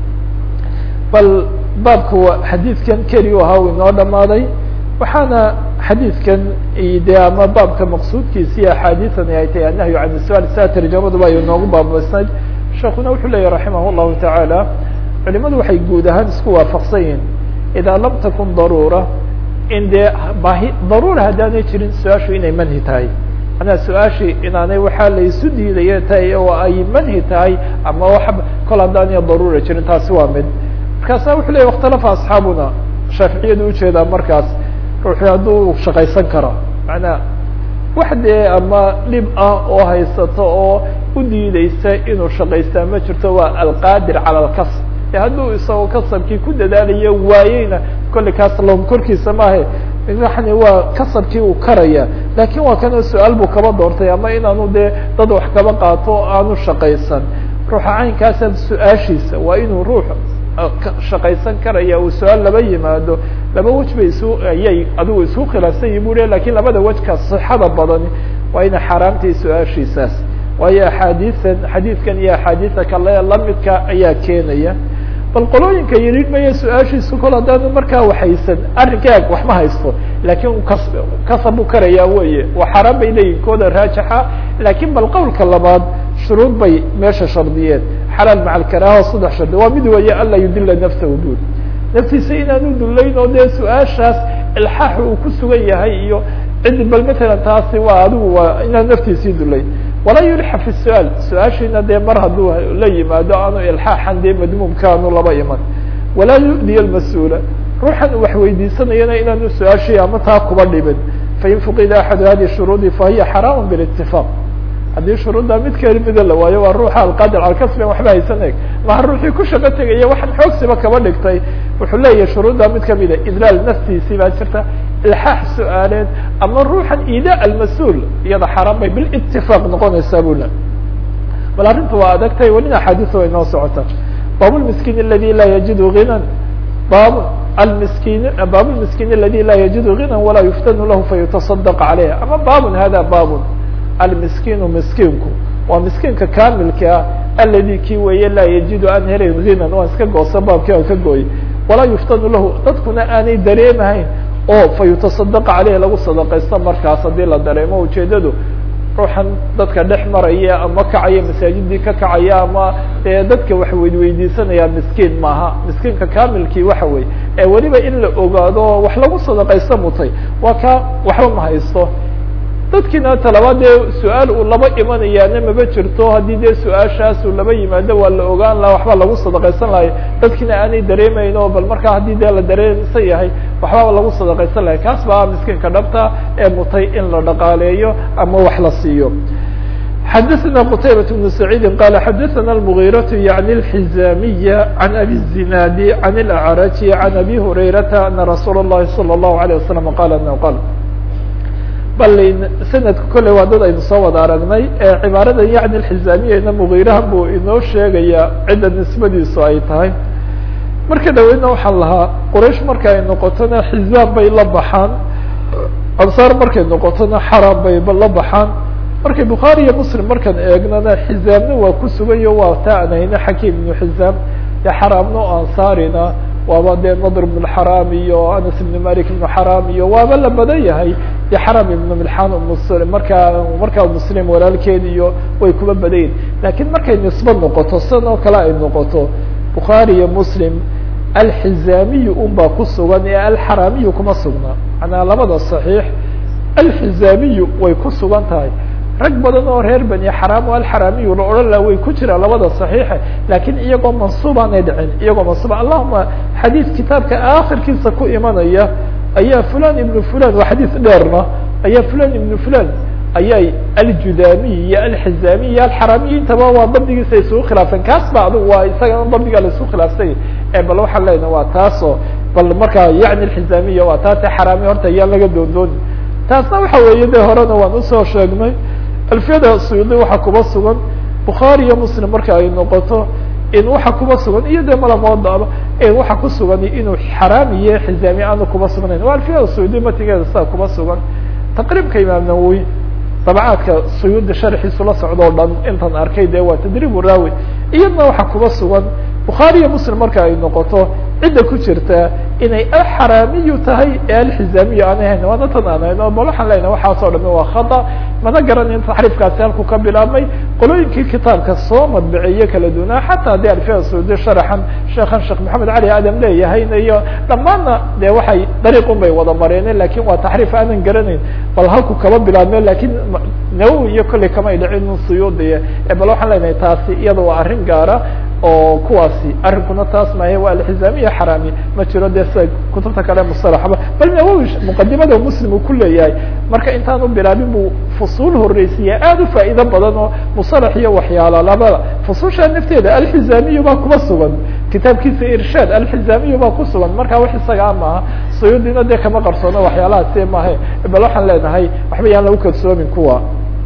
bal baabka xadiidkan keli u ahaa u inoo dhamaaday waxaana xadiidkan de ama baabka maqsuudkiisa iyo axaadiثani ay tahay annahyu can sual saa tarjamaduba ay noogu baabaysnayd sheekuna wuxuu leeyahy raximah الlahu taعaalى culimadu waxay guud ahaan isku waafaqsan yihin idaa lam takun daruura in dee baahi daruura haddaanay jirin su-aashu inay manhi tahay manaa su-aashii inaanay waxaa la isu diidaya tahay oo ay manhi tahay ama wa kol haddaanay daruura jirin taasi waa mid markaasa wuxuu leyahy اkhtalafa asxaabuna shaaficiyadu ujeedaa markaas ruuxii hadduu shaqaysan karo manaa wax dee ama dhib ah oo haysato oo u diideysa inuu shaqaystaa ma jirto waa alqaadir cala alkasb e hadduu isagoo kasabkii ku dadaalayo waayeyna kolley kaas lom korkiisa maahe yani waa kasabkii uu karaya lakin waa kana su-aal buu kaba doortay ama inaanu dee dad wax kaba qaato o aanu shaqaysan ruuxa caynkaasa su-aashiisa waa inuu ruux shaqaysan karaya uu su-aal laba yimaado laba wej bay isu ayay adigu isku khilaafsan yihin bu le lakin labada wejka sixada badani waa ina xaaraamtay su-aashiisaas waayo axaadiian xadiidkan iyo axaadiisa kale lamidka ayaa keenaya bal qolooyinka yidhi maya su-aashiisu kol haddaanu markaa waxaysan arrinkaag wax ma haysto lakin kas kasab u karaya weye waa xaaraan bay leeyihin kooda raajixa lakin bal qowlka labaad shuruud bay meesha shardiyeen xalaal maca alkaraaha saddex shardi waa mid weeye anlaa yudila nafsahu dul naftiisa inaanu dullayn oo dee su-aashaas ilxaax uu ku sugan yahay iyo cidi bal matalan taasi waa adigu waa inaan naftiisii dullayn walaa yulxa fi su-aal su-aashiina dee mar hadduu la yimaado aanu ilxaaxan dee madmuumka aanu laba iman walaa yu'diya lmas-uula ruuxan wax weydiisanayana inaanu su-aashii ama taa kuba dhibin fain fuqida axadu hadi shuruudi fahiya xaraam bilitifaaq haddii shuruudda mid kamida la waayo waa ruuxa alqaadir alkasben waxba haysan eg maha ruuxii ku shaqo tegaya waxaan xoogsiba kaba dhigtay wuxuu leeyahay shuruudda mid kamida idlaal naftiisii baa jirta ilxaax su-aaleed ama ruuxan ida almas-uul iyada xaaraan bay bilitifaaq noqonaysaa bu le bal arrinta waa adagtay welina axaadiis way noo socota baab lmiskiin aladi laa yajidu ginan baab almiskin baab lmiskiin aladi laa yajidu ginan walaa yuftanu lahu fayutaصadaq caleyh ama baabun hada baabun almiskiinu miskiinku waa miskiinka kamilka ah aladi kii weeye laa yajidu aan helayn ginan waan iska goosa baabkii aan ka gooyay walaa yuftanu lahu dadkuna aanay dareemahayn oo fa yutaصadaqa caleyh lagu sadaqaysto markaas haddii la dareemo ujeedadu ruuxan dadka dhex maraya ama kacaya masaajidii ka kacaya ama dadka wax weydweydiisanaya miskiin maaha miskiinka kamilkii waxa weye ee weliba in la ogaado wax lagu sadaqaysta mutay waa ka waxba ma haysto dadkiina talabaad dee su-aal uu laba imanayaana maba jirto haddii dee su-aashaas uu laba yimaado waa la ogaan laha waxba lagu sadaqaysan lahay dadkiina aanay dareemeyn o bal markaa haddii dee la dareemsan yahay waxbaba lagu sadaqaysan lahay kaas baa miskiinka dhabta ee mutay in la dhaqaaleeyo ama wax la siiyo xadaثna qtaybaة بن سacيidi qala xadaثna المغيرة yaعnي الحizamiya عan abi الزinاadi عan الأعraji عan abi هurayrata ana rasuul الlahi salى الlahu عalيه waسلم qala anه qal bal sanadka kolley waa dad aynu soo wada aragnay ee cibaarada yacni alxizaamiyana mugiiraha buu inoo sheegaya cidda nisbadiisu ay tahay marka dhaweydna waxaan lahaa quraysh marka ay noqotona xizaam bay la baxaan ansaar markay noqotona xaraam bay la baxaan markay bukhaari iyo muslim markaan eegnana xizaamna waa ku sugayo waa taa aan hayno xakiim ibnu xizaam dee xaraamno ansaarina waaba dee nadr ibn xaraam iyo anas ibn malik ibn xaraam iyo waaba la badan yahay dee xaram ibn milxan muslim markaa markaa muslim walaalkeed iyo way kuba badayin lakiin markay nisbo noqoto sidan oo kale ay noqoto bukhaari iyo muslim alxizaamiyu un baa ku sugan ee alxaraamiyu kuma sugna manaa labada صaxiix alxizaamiyu way ku sugan tahay rag badan oo reer bani xaraam o alxaraamiyu la odhan laha way ku jiraan labada صaxiixa lakiin iyagoo mansuubaanay dhicin iyagoo mansuuba allahuma xadiis kitaabka akhirkiisa ku imanaya ayaa fulan ibnu fulan waa xadiis dheerna ayaa fulan ibnu fulan ayay aljudamiy iyo alxizaamiy iyo alxaraamiy intaba waa dabdigiisa isugu khilaafsan kaas ba adigu waa isagana dabdigaa la isku khilaafsanya e bal waxaan leenaha waa taasoo bal markaa yacni alxizaamiya waa taase xaraamiy horta ayaan laga doondooni taasna waxa weeye de horena waan usoo sheegnay alfiyada suyuudi waxaa kuba sugan bukhaari iyo muslim marka ay noqoto in waxa kuba sugan iyo de malamoodaba waxa ku sugan inuu xaraam iyo xizaami aanu kuba sugnayn waa alfiyada suyuudi matigeeda sidaa kuba sugan taqriibka imaam nawowi dabcaadka suyuudi sharxiisu la socdo o dhan intan arkay de waa tadriib raawi iyadna waxa kuba sugan bukhaari iyo muslim marka ay noqoto cidda ku jirta inay alxaraamiyu tahay ee alxizaamiyu aanay hayn waana tan aan hayno bal waxaan leenahay waxaasoo dhami waa khata mana garanin taxriifkaasi halku ka bilaabmay qolooyinkii kitaabka soo madbiciye kala duwanaa xataa haddii alfiya saudi sharaxan sheekhan sheekh maxamed cali aadam leeyahayna iyo dhammaanna de waxay dariiqun bay wada mareeneen lakin waa taxriif aanan garanayn bal halku kaba bilaabme lakin nawowi iyo kolley kamay dhicin suyuudiye bal waxaan leenahay taasi iyada waa arrin gaara oo kuwaasi arrinkuna taas maahe waa alxizaamiya xaraami ma jiro dee sida kutubta kale musalaxba bal nawowi muqadimada muslim uu ku leeyahay marka intaanu bilaabin buu fusuul horeysiya aad u faa'iido badan oo musalax iyo waxyaala labada fususha nafteeda alxizaamiyu baa kuma sugan kitaabkiisa irshaad alxizaamiyu baa ku sugan marka wax isagaa maaha suyuudina dee kama qarsoono waxyaalahaasi maahe bal waxaan leenahay waxba yaan lagu kalsoomin kuwa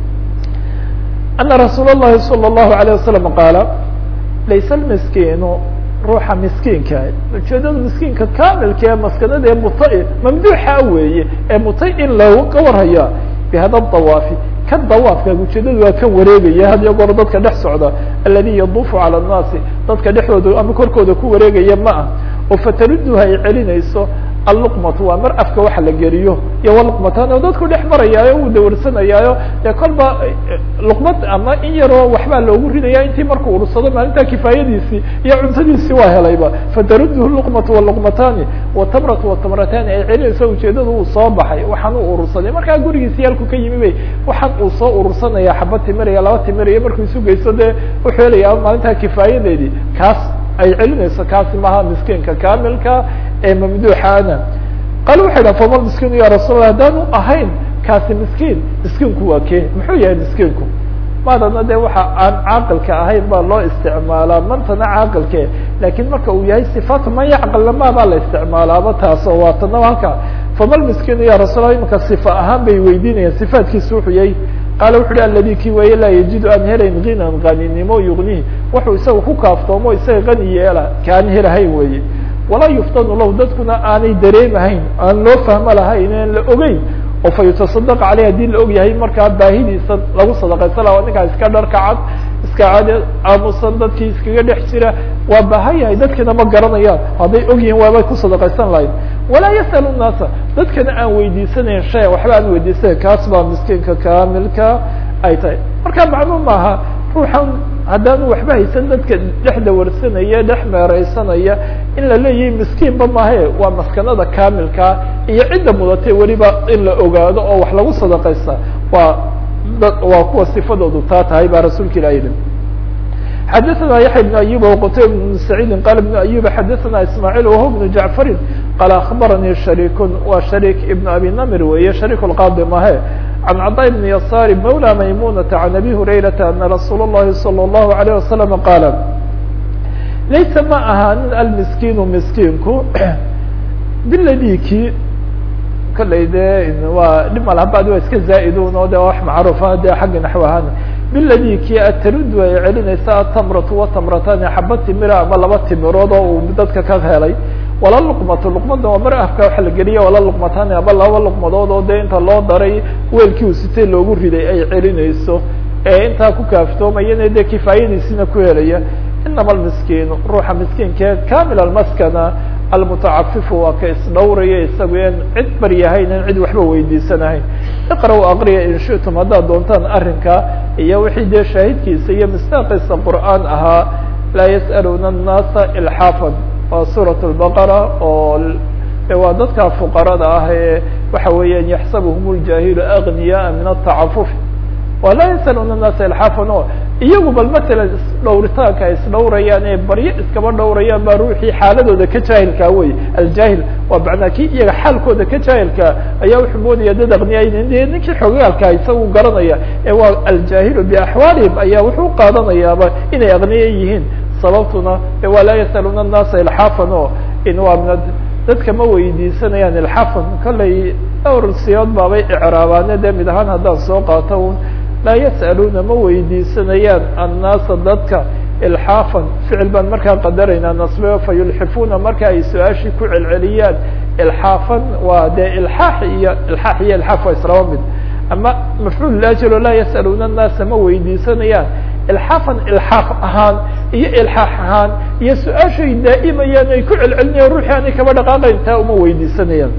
ana rasuul الlahi salى الlahu عalيه wasalam qaala layse lmiskiinu ruuxa miskiinka ujeedada miskiinka kamilka ee maskanada ee mutai mamduuxa weeye ee mutay in looga warhaya bihada dawaafi kan dawaafka ujeedadu waa kan wareegaya had iyo goor dadka dhex socda aladi yaduufu calى الnaasi dadka dhexdooda ama korkooda ku wareegaya ma ah oo fataruduha ay celinayso alluqmatu waa mar afka waxa la geliyo iyo waluqmatan oo dadku dhex marayaayo uu dawarsanayaayo dee kolba luqmad ama in yaroo waxbaa loogu ridaya intii markuu urursado maalinta kifaayadiisii iyo cuntadiisii waa helayba fataruduhu luqmatu waluqmatani watamratu watamratani ay celinayso ujeedada uu soo baxay waxaan u urursaday markaa gurigiisi yalku ka yimi bay waxaan uu soo urursanaya xaba timiraya laba timiraya markuu isu geysto dee wuxuu helaya maalintaa kifaayadeedii kaas ay celinayso kaasi maha miskiinka kamilka ee mamduuxaana qaal waxay dhaha fama miskiinu ya rasuul lah haddaanu ahayn kaasi miskiin miskiinku waa kee muxuu yahay miskiinku maadana de waxa aan caaqilka ahayn baa loo isticmaalaa mantana caaqilke lakin marka uu yahay sifaatu man yacqilna ma baa la isticmaalaaba taaso waa tana halka fama miskiinu ya rasuul lah imanka sifa ahaan bay weydiinayaan sifaatkiisu wuxuu yahay qaala wuxu uhi aladi kii weeye laa yajidu aan helayn ginan qaninimo yugnihi wuxuu isaga ku kaaftoomo isaga qani yeela kaan helahayn weeye walaa yuftanu lahu dadkuna aanay dareemahayn aan loo fahmo lahayn aan la ogeyn oo fa yutasadaq caleyh hadii la og yahay markaa baahidiisa lagu sadaqaysan laha ninkaa iska dharka cad iska cad aamusan dadkii iskaga dhex jira waa baahan yahay dadkina ma garanayaan hadday og yihiin waabay ku sadaqaysan lahayn walaa yas'alu nnaasa dadkana aan weydiisanayn shay waxba aan weydiisanayn kaas baa miskiinka kamilka ay tahay marka maclum maaha ruuxan haddaanu waxba haysan dadka dhexda warsanaya dhex meereysanaya in la leeyahay miskiinba maahe waa maskanada kamilkaa iyo cidda mudatay weliba in la ogaado oo wax lagu sadaqaysta waa waa kuwa sifadoodu taa tahay baa rasuulka ilah yihi xadaثna yaحya بن أyub وqtayb بن سacيidi qala بن أyub xadaثna ismاعيل وهو بن jaعفari qala aخbaranii شharيk wa شharيk iبn abi namir weeye شharيk الqاadi mahe عن cطاء بن يسار mولى maymunة عن أbي هurayرaةa أنa رasuul الlahi صلى الlaه عليه وسلم qاala laysa ma ahaanin almiskiinu miskiinku biladiki kollay de waa dhib malhabad waa iska zaa-idun oo de wax macruufa de xagga naxw ahaan biladiki ataruddu ay celinaysa atamratu watamratani xaba timira ama laba timirood oo uu dadka ka helay wala luqmatu luqmada waa mar afka waxa la geliya wala luqmatani aba laba luqmadood oo de inta loo daray weelkii uu sitay loogu riday ay celinayso ee intaa ku kaaftoomayana de kifaayadiisina ku helaya inama almiskiinu ruuxa miskiinka kamil almaskana almutacafifu waa ka isdhowraya isagu en cid baryahayn in cid waxba weydiisanahayn iqra-u aqriya in shitum haddaad doontaan arrinka iyo wixii dee shaahidkiisa iyo mistaaqiisa qur'aan ahaa laa yas'aluuna annaasa ilxaafan waa suurat lbaqara oo waa dadka fuqarada ah ee waxa weeyaan yaxsabuhum ljaahilu agniyaa min atacafuf wa laa yasaluuna annaasa ilxaafan o iyagu bal matalan isdhowritaanka ay isdhowrayaan ee baryo iskaba dhowrayaan baa ruuxii xaaladooda ka jaahilkaa wey aljaahil waa macnaa kii iyaga xaalkooda ka jaahilkaa ayaa wuxuu moodaya dad aqniyayn de ninkii xogaalkaa isagu garanaya ee waa aljaahilu biaxwaalihim ayaa wuxuu qaadanayaaba inay aqniya yihiin sababtuna waa laa yasaluuna annaasa ilxaafan o in waa min dadka ma weydiisanayaan ilxaafan kollay dhowr siyood baabay icraabaane de mid ahaan haddaan soo qaato un laa yas'aluuna ma weydiisanayaan annaasa dadka ilxaafan ficil baan markaa qadaraynaa nasbe fa yulxifuuna marka ay su-aashii ku celceliyaan ilxaafan waa dee ilxaax iyo ilxaax iyo ilxaaf waa islaba mid ama mafcuul laajilo laa yas'aluuna annaasa ma weydiisanayaan ilxaafan ilxaaf ahaan iyo ilxaax ahaan iyo su-aashay daa'imayaan ay ku celcelinayaan ruuxii aanay kaba dhaqaaqayn taa uma weydiisanayaan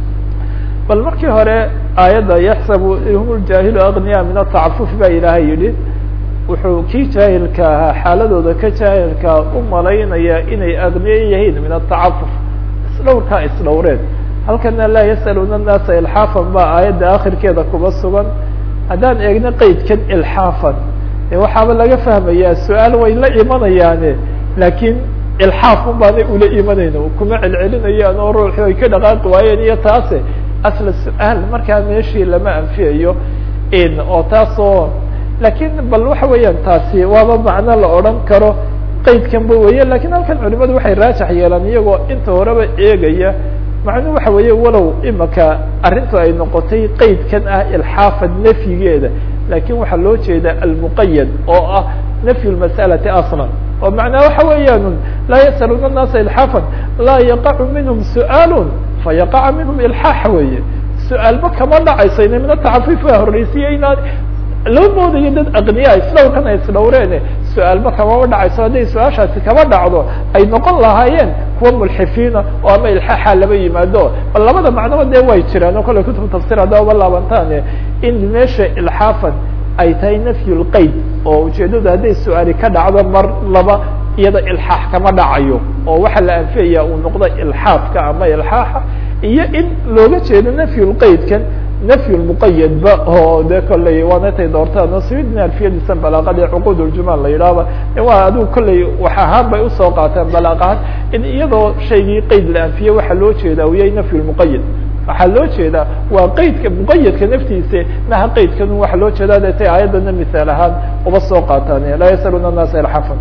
bal markii hore aayadda yaxsabu hum ljaahilu agniya min atacafuf baa ilaahay yidhi wuxuu kii jaahilka ahaa xaaladooda ka jaahilkaa u malaynaya inay agniye yihiin min atacafuf isdhowrkaa isdhowreed halkana laa yasaluuna annaasa ilxaafan baa aayadda akhirkeeda kuba sugan haddaan eegno qeydkan ilxaafan e waxaaba laga fahmayaa su-aal way la imanayaane laakiin ilxaafun baanay ula imanayno kuma celcelinayaan oo ruuxi ay ka dhaqaaqi waayeen iyo taase asla su-aal markaa meeshii lama anfiyayo in oo taasoo lakin bal waxa weeyaan taasi waaba macno la odhan karo qeydkanba weeye lakin halkan culimadu waxay raajax yeelaan iyagoo inta horeba eegaya macnuu waxa weeye walow imaka arrintu ay noqotay qeydkan ah ilxaafa nafyigeeda lakin waxaa loo jeeda almuqayad oo ah nafyu lmas'alati aslan oo macnaa waxa weeyaan laa yasaluuna الnaasa ilxaafan laa yaqacu minhum su'aal fayaqaca minhum ilxaax weeye su-aalba kama dhacayso ina min atacafif waa horreysiye inaan loo moodayo dad aqniya isdhowrkan ay isdhowreene su-aalba kamama dhacayso hadday su-aashaasi kama dhacdo ay noqon lahaayeen kuwa mulxifiina oo ama ilxaaxa laba yimaado bal labada macnoba dee way jiraan oo kale kutub tafsir haddaa uba laabantaane in meesha ilxaafan ay tahay nafyu lqeyd oo ujeedadu hadday su-aali ka dhacdo mar laba iyada ilxaax kama dhacayo oo waxaa la anfiyaya uu noqdo ilxaafka ama ilxaaxa iyo in looga jeedo nafyu lqeydkan nafyu lmuqayadba oo de kolley waanatay doortaan suyudna alfiyadiisa balaaqada cuqud ljumal la yidhaahba waa adigu kolley wax ahaan bay usoo qaateen balaaq ahaan in iyadoo shaygii qeyd la anfiye waxaa loo jeeda u yahay nafyu lmuqayad waxaa loo jeedaa waa qeydka muqayadka naftiisa maha qeydkan waxaa loo jeeda de tay aayaddana misaal ahaan uba soo qaataan laa yasaluuna الnaasa ilxafan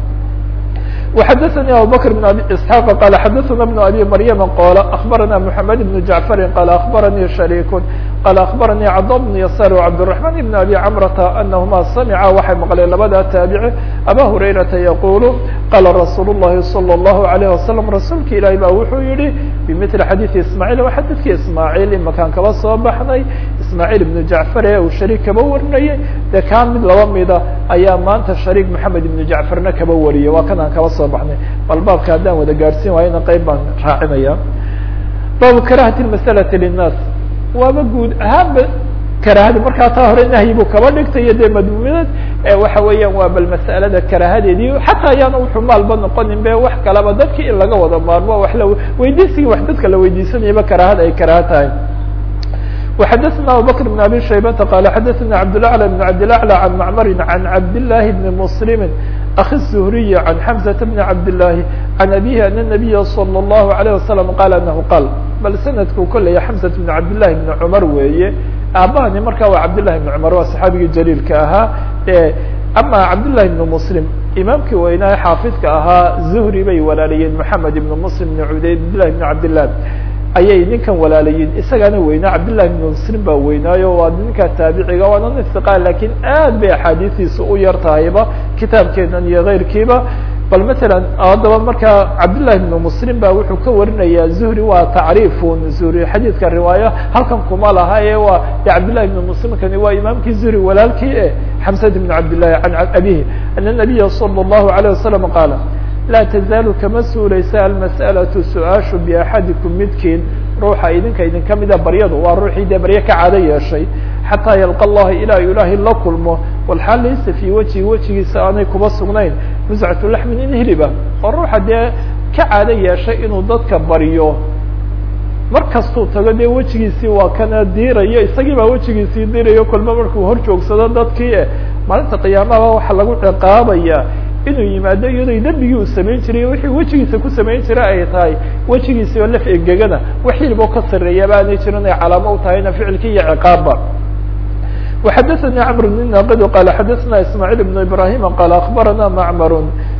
وxdثnي abubكر بن abي اسحاq qال xdثna بن abي مryم qال أخبرnا محمد بن جعفر qال أخبرني شhريك qال أخبرني cضا بن يسار وعبدالرحمن بن أbي cمرة أنهma سمعa waxay mqleen labada taaبعي أbا هريرةa يقول qال رsuuل اللhi صلى الله عليه وسلم رasuulka ilahi ba wuxuu yihi بمثل xadيث اسماعيل waa xadيثki اسماعيل imakaan kaba soo baxnay اسماعيل بن جعفر ee uu شharيك kaba warinayay de kaa mid laba mida ayaa maanta شharيك محamed بن جعفرna kaba wariyay waa kan aan kaba soo baxnay bal baabka haddaan wada gaadhsiin waayona qeyb baan raacinaya baabu karahati masalati linnaas waaba guud ahaanba karaahada markaa taa hore nahyi buu kaba dhigtay iyo dee madmuuminad waxa weeyaan waa bal mas'alada karaahadeedii xataa ayaana wuxuu maalba noqonin be wax kalaba dadki in laga wada maarmo wax la weydiisigii wax dadka la weydiisanayaba karaahada ay karaaha tahay وxdثna abubكر بن abي شhaybةa qال xdثna cبدالأعلى بن cبدالأعلى عن معmr عن cبداللahi بن مسلم أخي الزهري عن حمزة بن cبداللahi عن أبيه أن النبي صلى الله عليه وسلم qال أنه qال bal snadku kolaya حمزة بن cبداللahi بن cمر weeye aabahani marka waa cبداللahi بن cمر waa صxaabigii جليilka ahaa ama cبداللahi بن مسلم imaamkii weynaa xaafidka ahaa زهري bay walaalayeen محamed بن مسلم بن cبdاللahi بن cبدالله ayay ninkan walaalayiin isagaana weynaa cabdالlahi بن mslim baa weynaayo waa ninka taabiciga waana nin iqa lakin aad bay axaadiistiisa u yar tahayba kitaabkeenan iyo keyrkiiba bal mثala haddaba markaa cabdالlahi بن mslim ba wuxuu ka warinaya zuhri waa tacriifun zuhri xadiidka riwaayo halkan kuma laha ee waa cabdالlahi بن mslimkani waa imaamkii zuhri walaalkii e xamsad بn cabdالlahi an abihi an النabiya slى الlahu عalيه wasalam qaala laa tazaalu kama suulaysa almas'alaةu su-aashu biaxadikum midkiin ruuxa idinka idinka mida baryadu waa ruuxii dee barye ka caado yeeshay xataa yalqa allaha ilaa ilaahay la kulmo walxaal laysa fii wejhi wejigiisa aanay kuba sugnayn muscatu laxmin in hiliba oo ruuxa dee ka caado yeeshay inuu dadka baryo mar kastuu tago dee wejigiisii waa kana diirayo isagii baa wejigiisii diirayo kolba markuu hor joogsado dadkii e maalinta qiyaamaha waxaa lagu ciqaabaya inuu yimaado iyadoo dembigii uu samayn jiray wixii wejigiisa ku samayn jira ay tahay wejigiisi oo laf egegana wax hiliboo ka sareeyaba aanay jirin ay calaamo u tahayna ficilki iyo ciqaabba وxadثnي cمر بن ناqd qال xadثna ismاعيل بن إبراهيم qال أخبرna معmر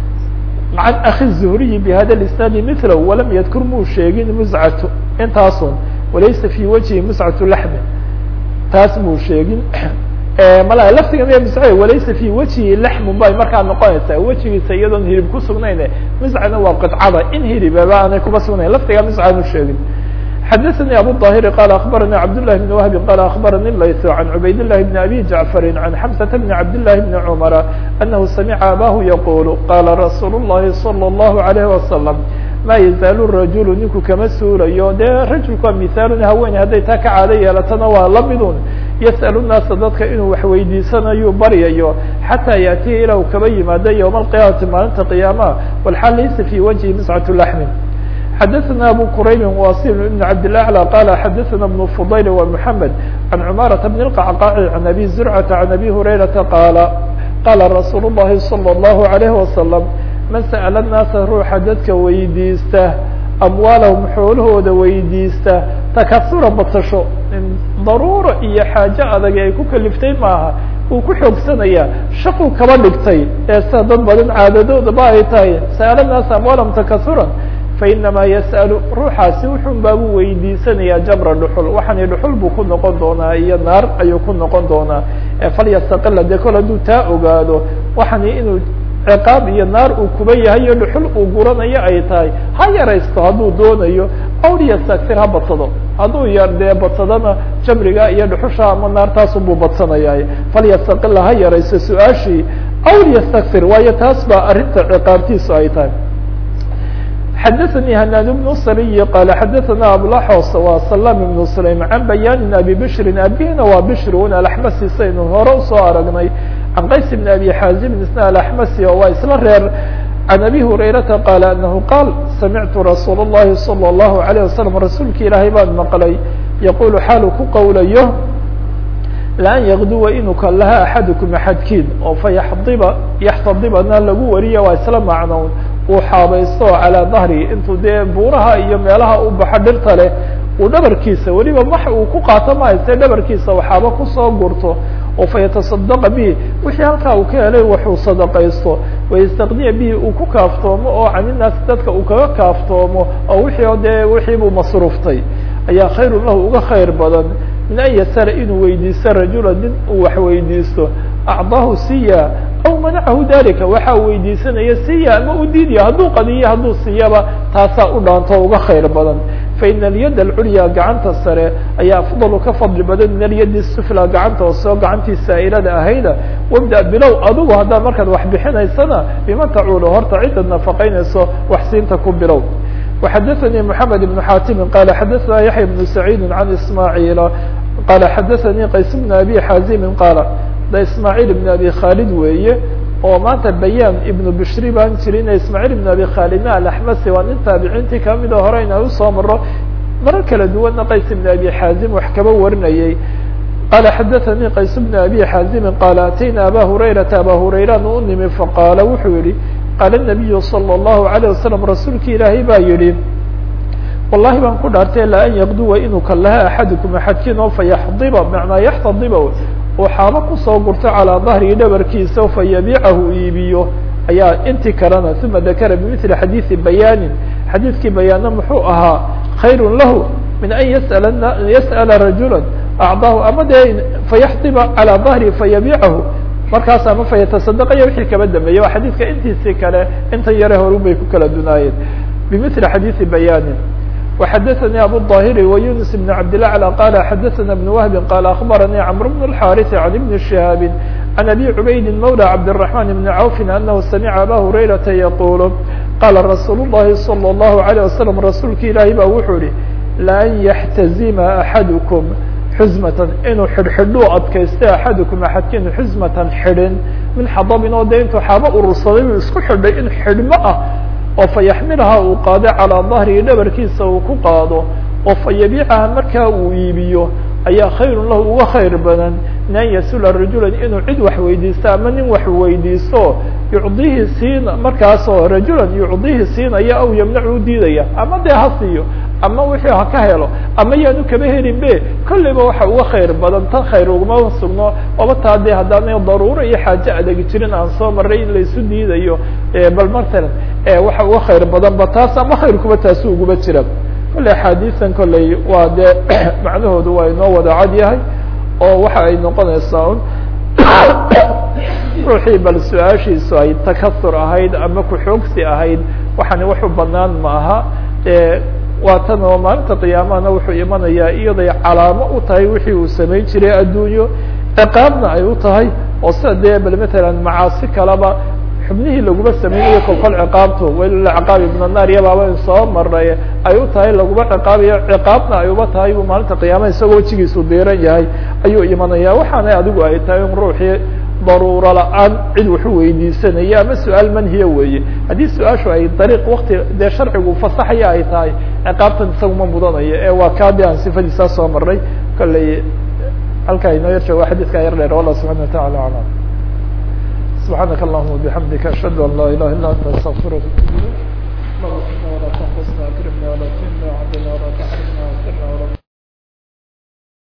عن أخي الزهري بhda الاسناaد مثله وlam ydkr muu sheegin مزcة intaasun walaysa في وجهi مزcة لحم taas muu sheegin mala laftiga miya msc walaysa fi wجهi laxmun bay markaa noqonaysaa wejigiisa iyadoon hilib ku sugnayn mscana waa qطcada in hilibaba aanay kuba sugnayn laftiga mscanu sheegin xadثnي abu الظاhر qال أخبرnي cبدالله بن وهب qال أخبرnي layث عن عubayd اللh بن أbي جعفر عن حمزة بن عبدالله بن عمر أنه سمع abاه يقول qال رsuuل اللhi صلى الله عليه وسلم ma يزاaل الرaجuل ninku kama suulayo dee rajulku waa مثاal haweeney hadday taa ka caado yeelatana waa lamidun yسأل الناasa dadka inuu wax weydiisanayo baryayo xatىa yأtiya ilaa u kaba yimaado yوم القiyamati maalinta قiyamaha والxaal laysa في وجهi مسcة لحم xdثna abو qrayb wasil بن cabdالأعلى qال xadثna بن فضyل ومحمد عن cmاaرة بن القعقاع عن أbي زرعة عن أbي هريرةa qاaل qاla رsuuل اللhi صلى الله عليه وسلم man sأل الناasa ruuxa dadka weydiista amwaalahum xoolahooda weydiista takasura badsasho daruuro iyo xaajo adag ay ku kaliftay maaha uu ku xoogsanaya shaquu kaba dhigtay ee sida dad badan caadadoodaba ay tahay sa'ala الناasa amwaalahum takasuran fainama yasأlu ruuxaasi wuxun baabuu weydiisanaya jabra dhuxul waxani dhuxul buu ku noqon doonaa iyo naar ayuu ku noqon doonaa falyastaqila dee kol hadduu taa ogaado waxani inuu ciqaab iyo naar uu kuba yahay iyo dhuxul uu guranayo ay tahay ha yaraysto hadduu doonayo awliyastaktir ha badsado hadduu yar dee badsadana jamriga iyo dhuxusha ama naartaasunbuu badsanaya falyastaqila ha yaraysto su-aashii awliyastaktir waayo taas baa arrinta ciqaabtiisu ay tahay xdثnي hناn بن sري qال xdثna abلxos wa سلام بن سليم عن بyاn أbي بشr abihina waa bشr un aلحmsi saynu hore usoo aragnay عن qays بن أbي xاaزم isna aلحmsi waa isla reer عن أbي هريرةa qال أنه qاal samعtu رasuul الlahi صلى الله عليه وسلم rasuulki ilaahay baan maqlay yqul xaalu ku qowlayo lan ykduwa inuu kalaha axadكم axadkiin oo fayaxdiba yaxtadibana lagu wariya waa isla macnown uu xaabaysto calىa dahri intuu dee buuraha iyo meelaha u baxo dhirta leh uu dhabarkiisa weliba wax uu ku qaato mahayse dhabarkiisa waxaaba kusoo gurto oo fayataصadaqa bihi wixii halkaa uu ka helay waxuu sadaqaysto wayastaqniya bihi uu ku kaaftoomo oo caninaas dadka uu kaga kaaftoomo oo wixii dee wixii buu masruuftay ayaa khayru lahu uga khayr badan min an yasala inuu weydiisto rajula nin uu wax weydiisto acdaahu siya aw manacahu dalika waxa uu weydiisanaya siya ama u diidaya hadduu qadiyo hadduu siyaba taasaa u dhaanto uga khayr badan faina alyad alculya gacanta sare ayaa afdalu ka fadli badan min alyadi sufla gacanta hoose oo gacantii saa'ilada ahayda wabda bilow adigu haddaad markaad wax bixinaysana biman tacuulu horta cidaad nafaqaynayso wax siinta ku bilow وxadثnي محamed بن xاtimi qال xadثna yaحya بن سacيid عan ismاعيل qala xadaثanii qays bn abi xazimin qaala da ismaaعiil ibn abi khaalid weeye oo maanta bayaan ibnu bishri baan jirin ismaaعiil ibn abi khaalidna alaxmasi waa nin taabiciintii kamida hore inaan usoo maro marar kala duwanna qays ibn abi xaazim wax kaba warinayay qala xadaثanii qays bn abi xaazimi qaala atayna aba hurayrata aba hurayran u nimi faqaala wuxuu yihi qaala الnabiyu salى الlahu عalيه wasalam rasuulki ilaahay baa yihi wallahi baan ku dhaartay la an yaqduwa inuu kalaha axadukum axadkiin oo fayaxdiba macnaa yaxtadiba uu xaabo kusoo gurto calىa dahrihi dhabarkiisa fayabiicahu iibiyo ayaa intii kalena uma dakara bimili xadiiثi bayaanin xadiidkii bayaana muxuu ahaa khayr lahu min an yasأl yasأla rajula acdaahu ama dee fayaxdiba calىa dahrihi fayabiicahu markaas ama fayatasadaqaya wixii kaba dambeeyey waa xadiidka intiisii kale intan yare horun bay ku kala dunaayeen bimili xadiiثi bayaanin وxdثnي abو الظاhر ويuنس بن عبدالأعلى قال xdثna بن وهب قال أخبرني عمرو بن الحارث عن بن شهاب عن أبي عبيد مولى عبدالرحمن بن عوف أنه سمع أbا هريرة يقول قال رsuuل اللhi صلى الله عليه وسلم رasuulka ilaahi ba wuxuu ihi لأn يحتزima أحadكم xزمة inuu xidhxidhuu adkaysta أحadكم أحadkiinu xزمة xidhin min xadبin oo de intuu xaabo urursaday u isku xidhay in xidhmo ah oo fayaxmilha uu qaado calىa dahrihi dhabarkiisa uu ku qaado oo fayabiicaha markaa uu iibiyo ayaa khayru lahu uga khayr badan min an yasula rajula inuu cid wax weydiisto ama nin wax weydiisto yucdihi siina markaasoo rajulan yucdihi siinaya aw yamnacu diidaya ama dee ha siiyo ama wixii ha ka helo ama yaanu kaba helin be kolleyba waxa uga khayr badan tan khayr uguma sugno oba taa dee haddaana daruuro iyo xaajo adegi jirin aan soo maray in laysu diidayo bal matalan waxa uga khayr badan ba taas ama khayrkuba taasi uguba jira kolley axaadiisan kolley waa dee macnahoodu waa inoo wada cad yahay oo waxa ay noqonaysaa un ruuxii bal su-aashiisu ay takasur ahayd ama ku-xoogsi ahayd waxani waxu banaan ma aha waa tan oo maalinta qiyaamahana wuxuu imanayaa iyaday calaamo u tahay wixii uu samayn jiray addunyo ciqaabna ay u tahay oo sida dee bal matalan macaasi kaleba xubnihii laguma samaynayo kolkol ciqaabto welilciqaabi min annaar yabaaba in soo maray ay u tahay laguma ciqaabayo ciqaabna ay uba tahay buu maalinta qiyaamaha isagoo wejigiisu diiran yahay ayuu imanaya waxaana adigu ay tahay in ruuxii daruuro la-aan cid waxu weydiisanaya ama su-aal manhiya weeye haddii su-aashu ay dariiq wakti dee sharcigu fasaxaya ay tahay ciqaabtan isaguma mudanayo ee waa kaadi aan sifadiisaa soo maray kolley halkaa inoo yar joogo xadiidkaa yar dheer wallah subxana watacala aclam subxaanaka allahuma bixamdika ashhadu an laa ilaha illa anta astaqfiruka ولا تنقصنا اكرمنا ولا تهنا وعدنا ولا تحرمنا وسرنا ولا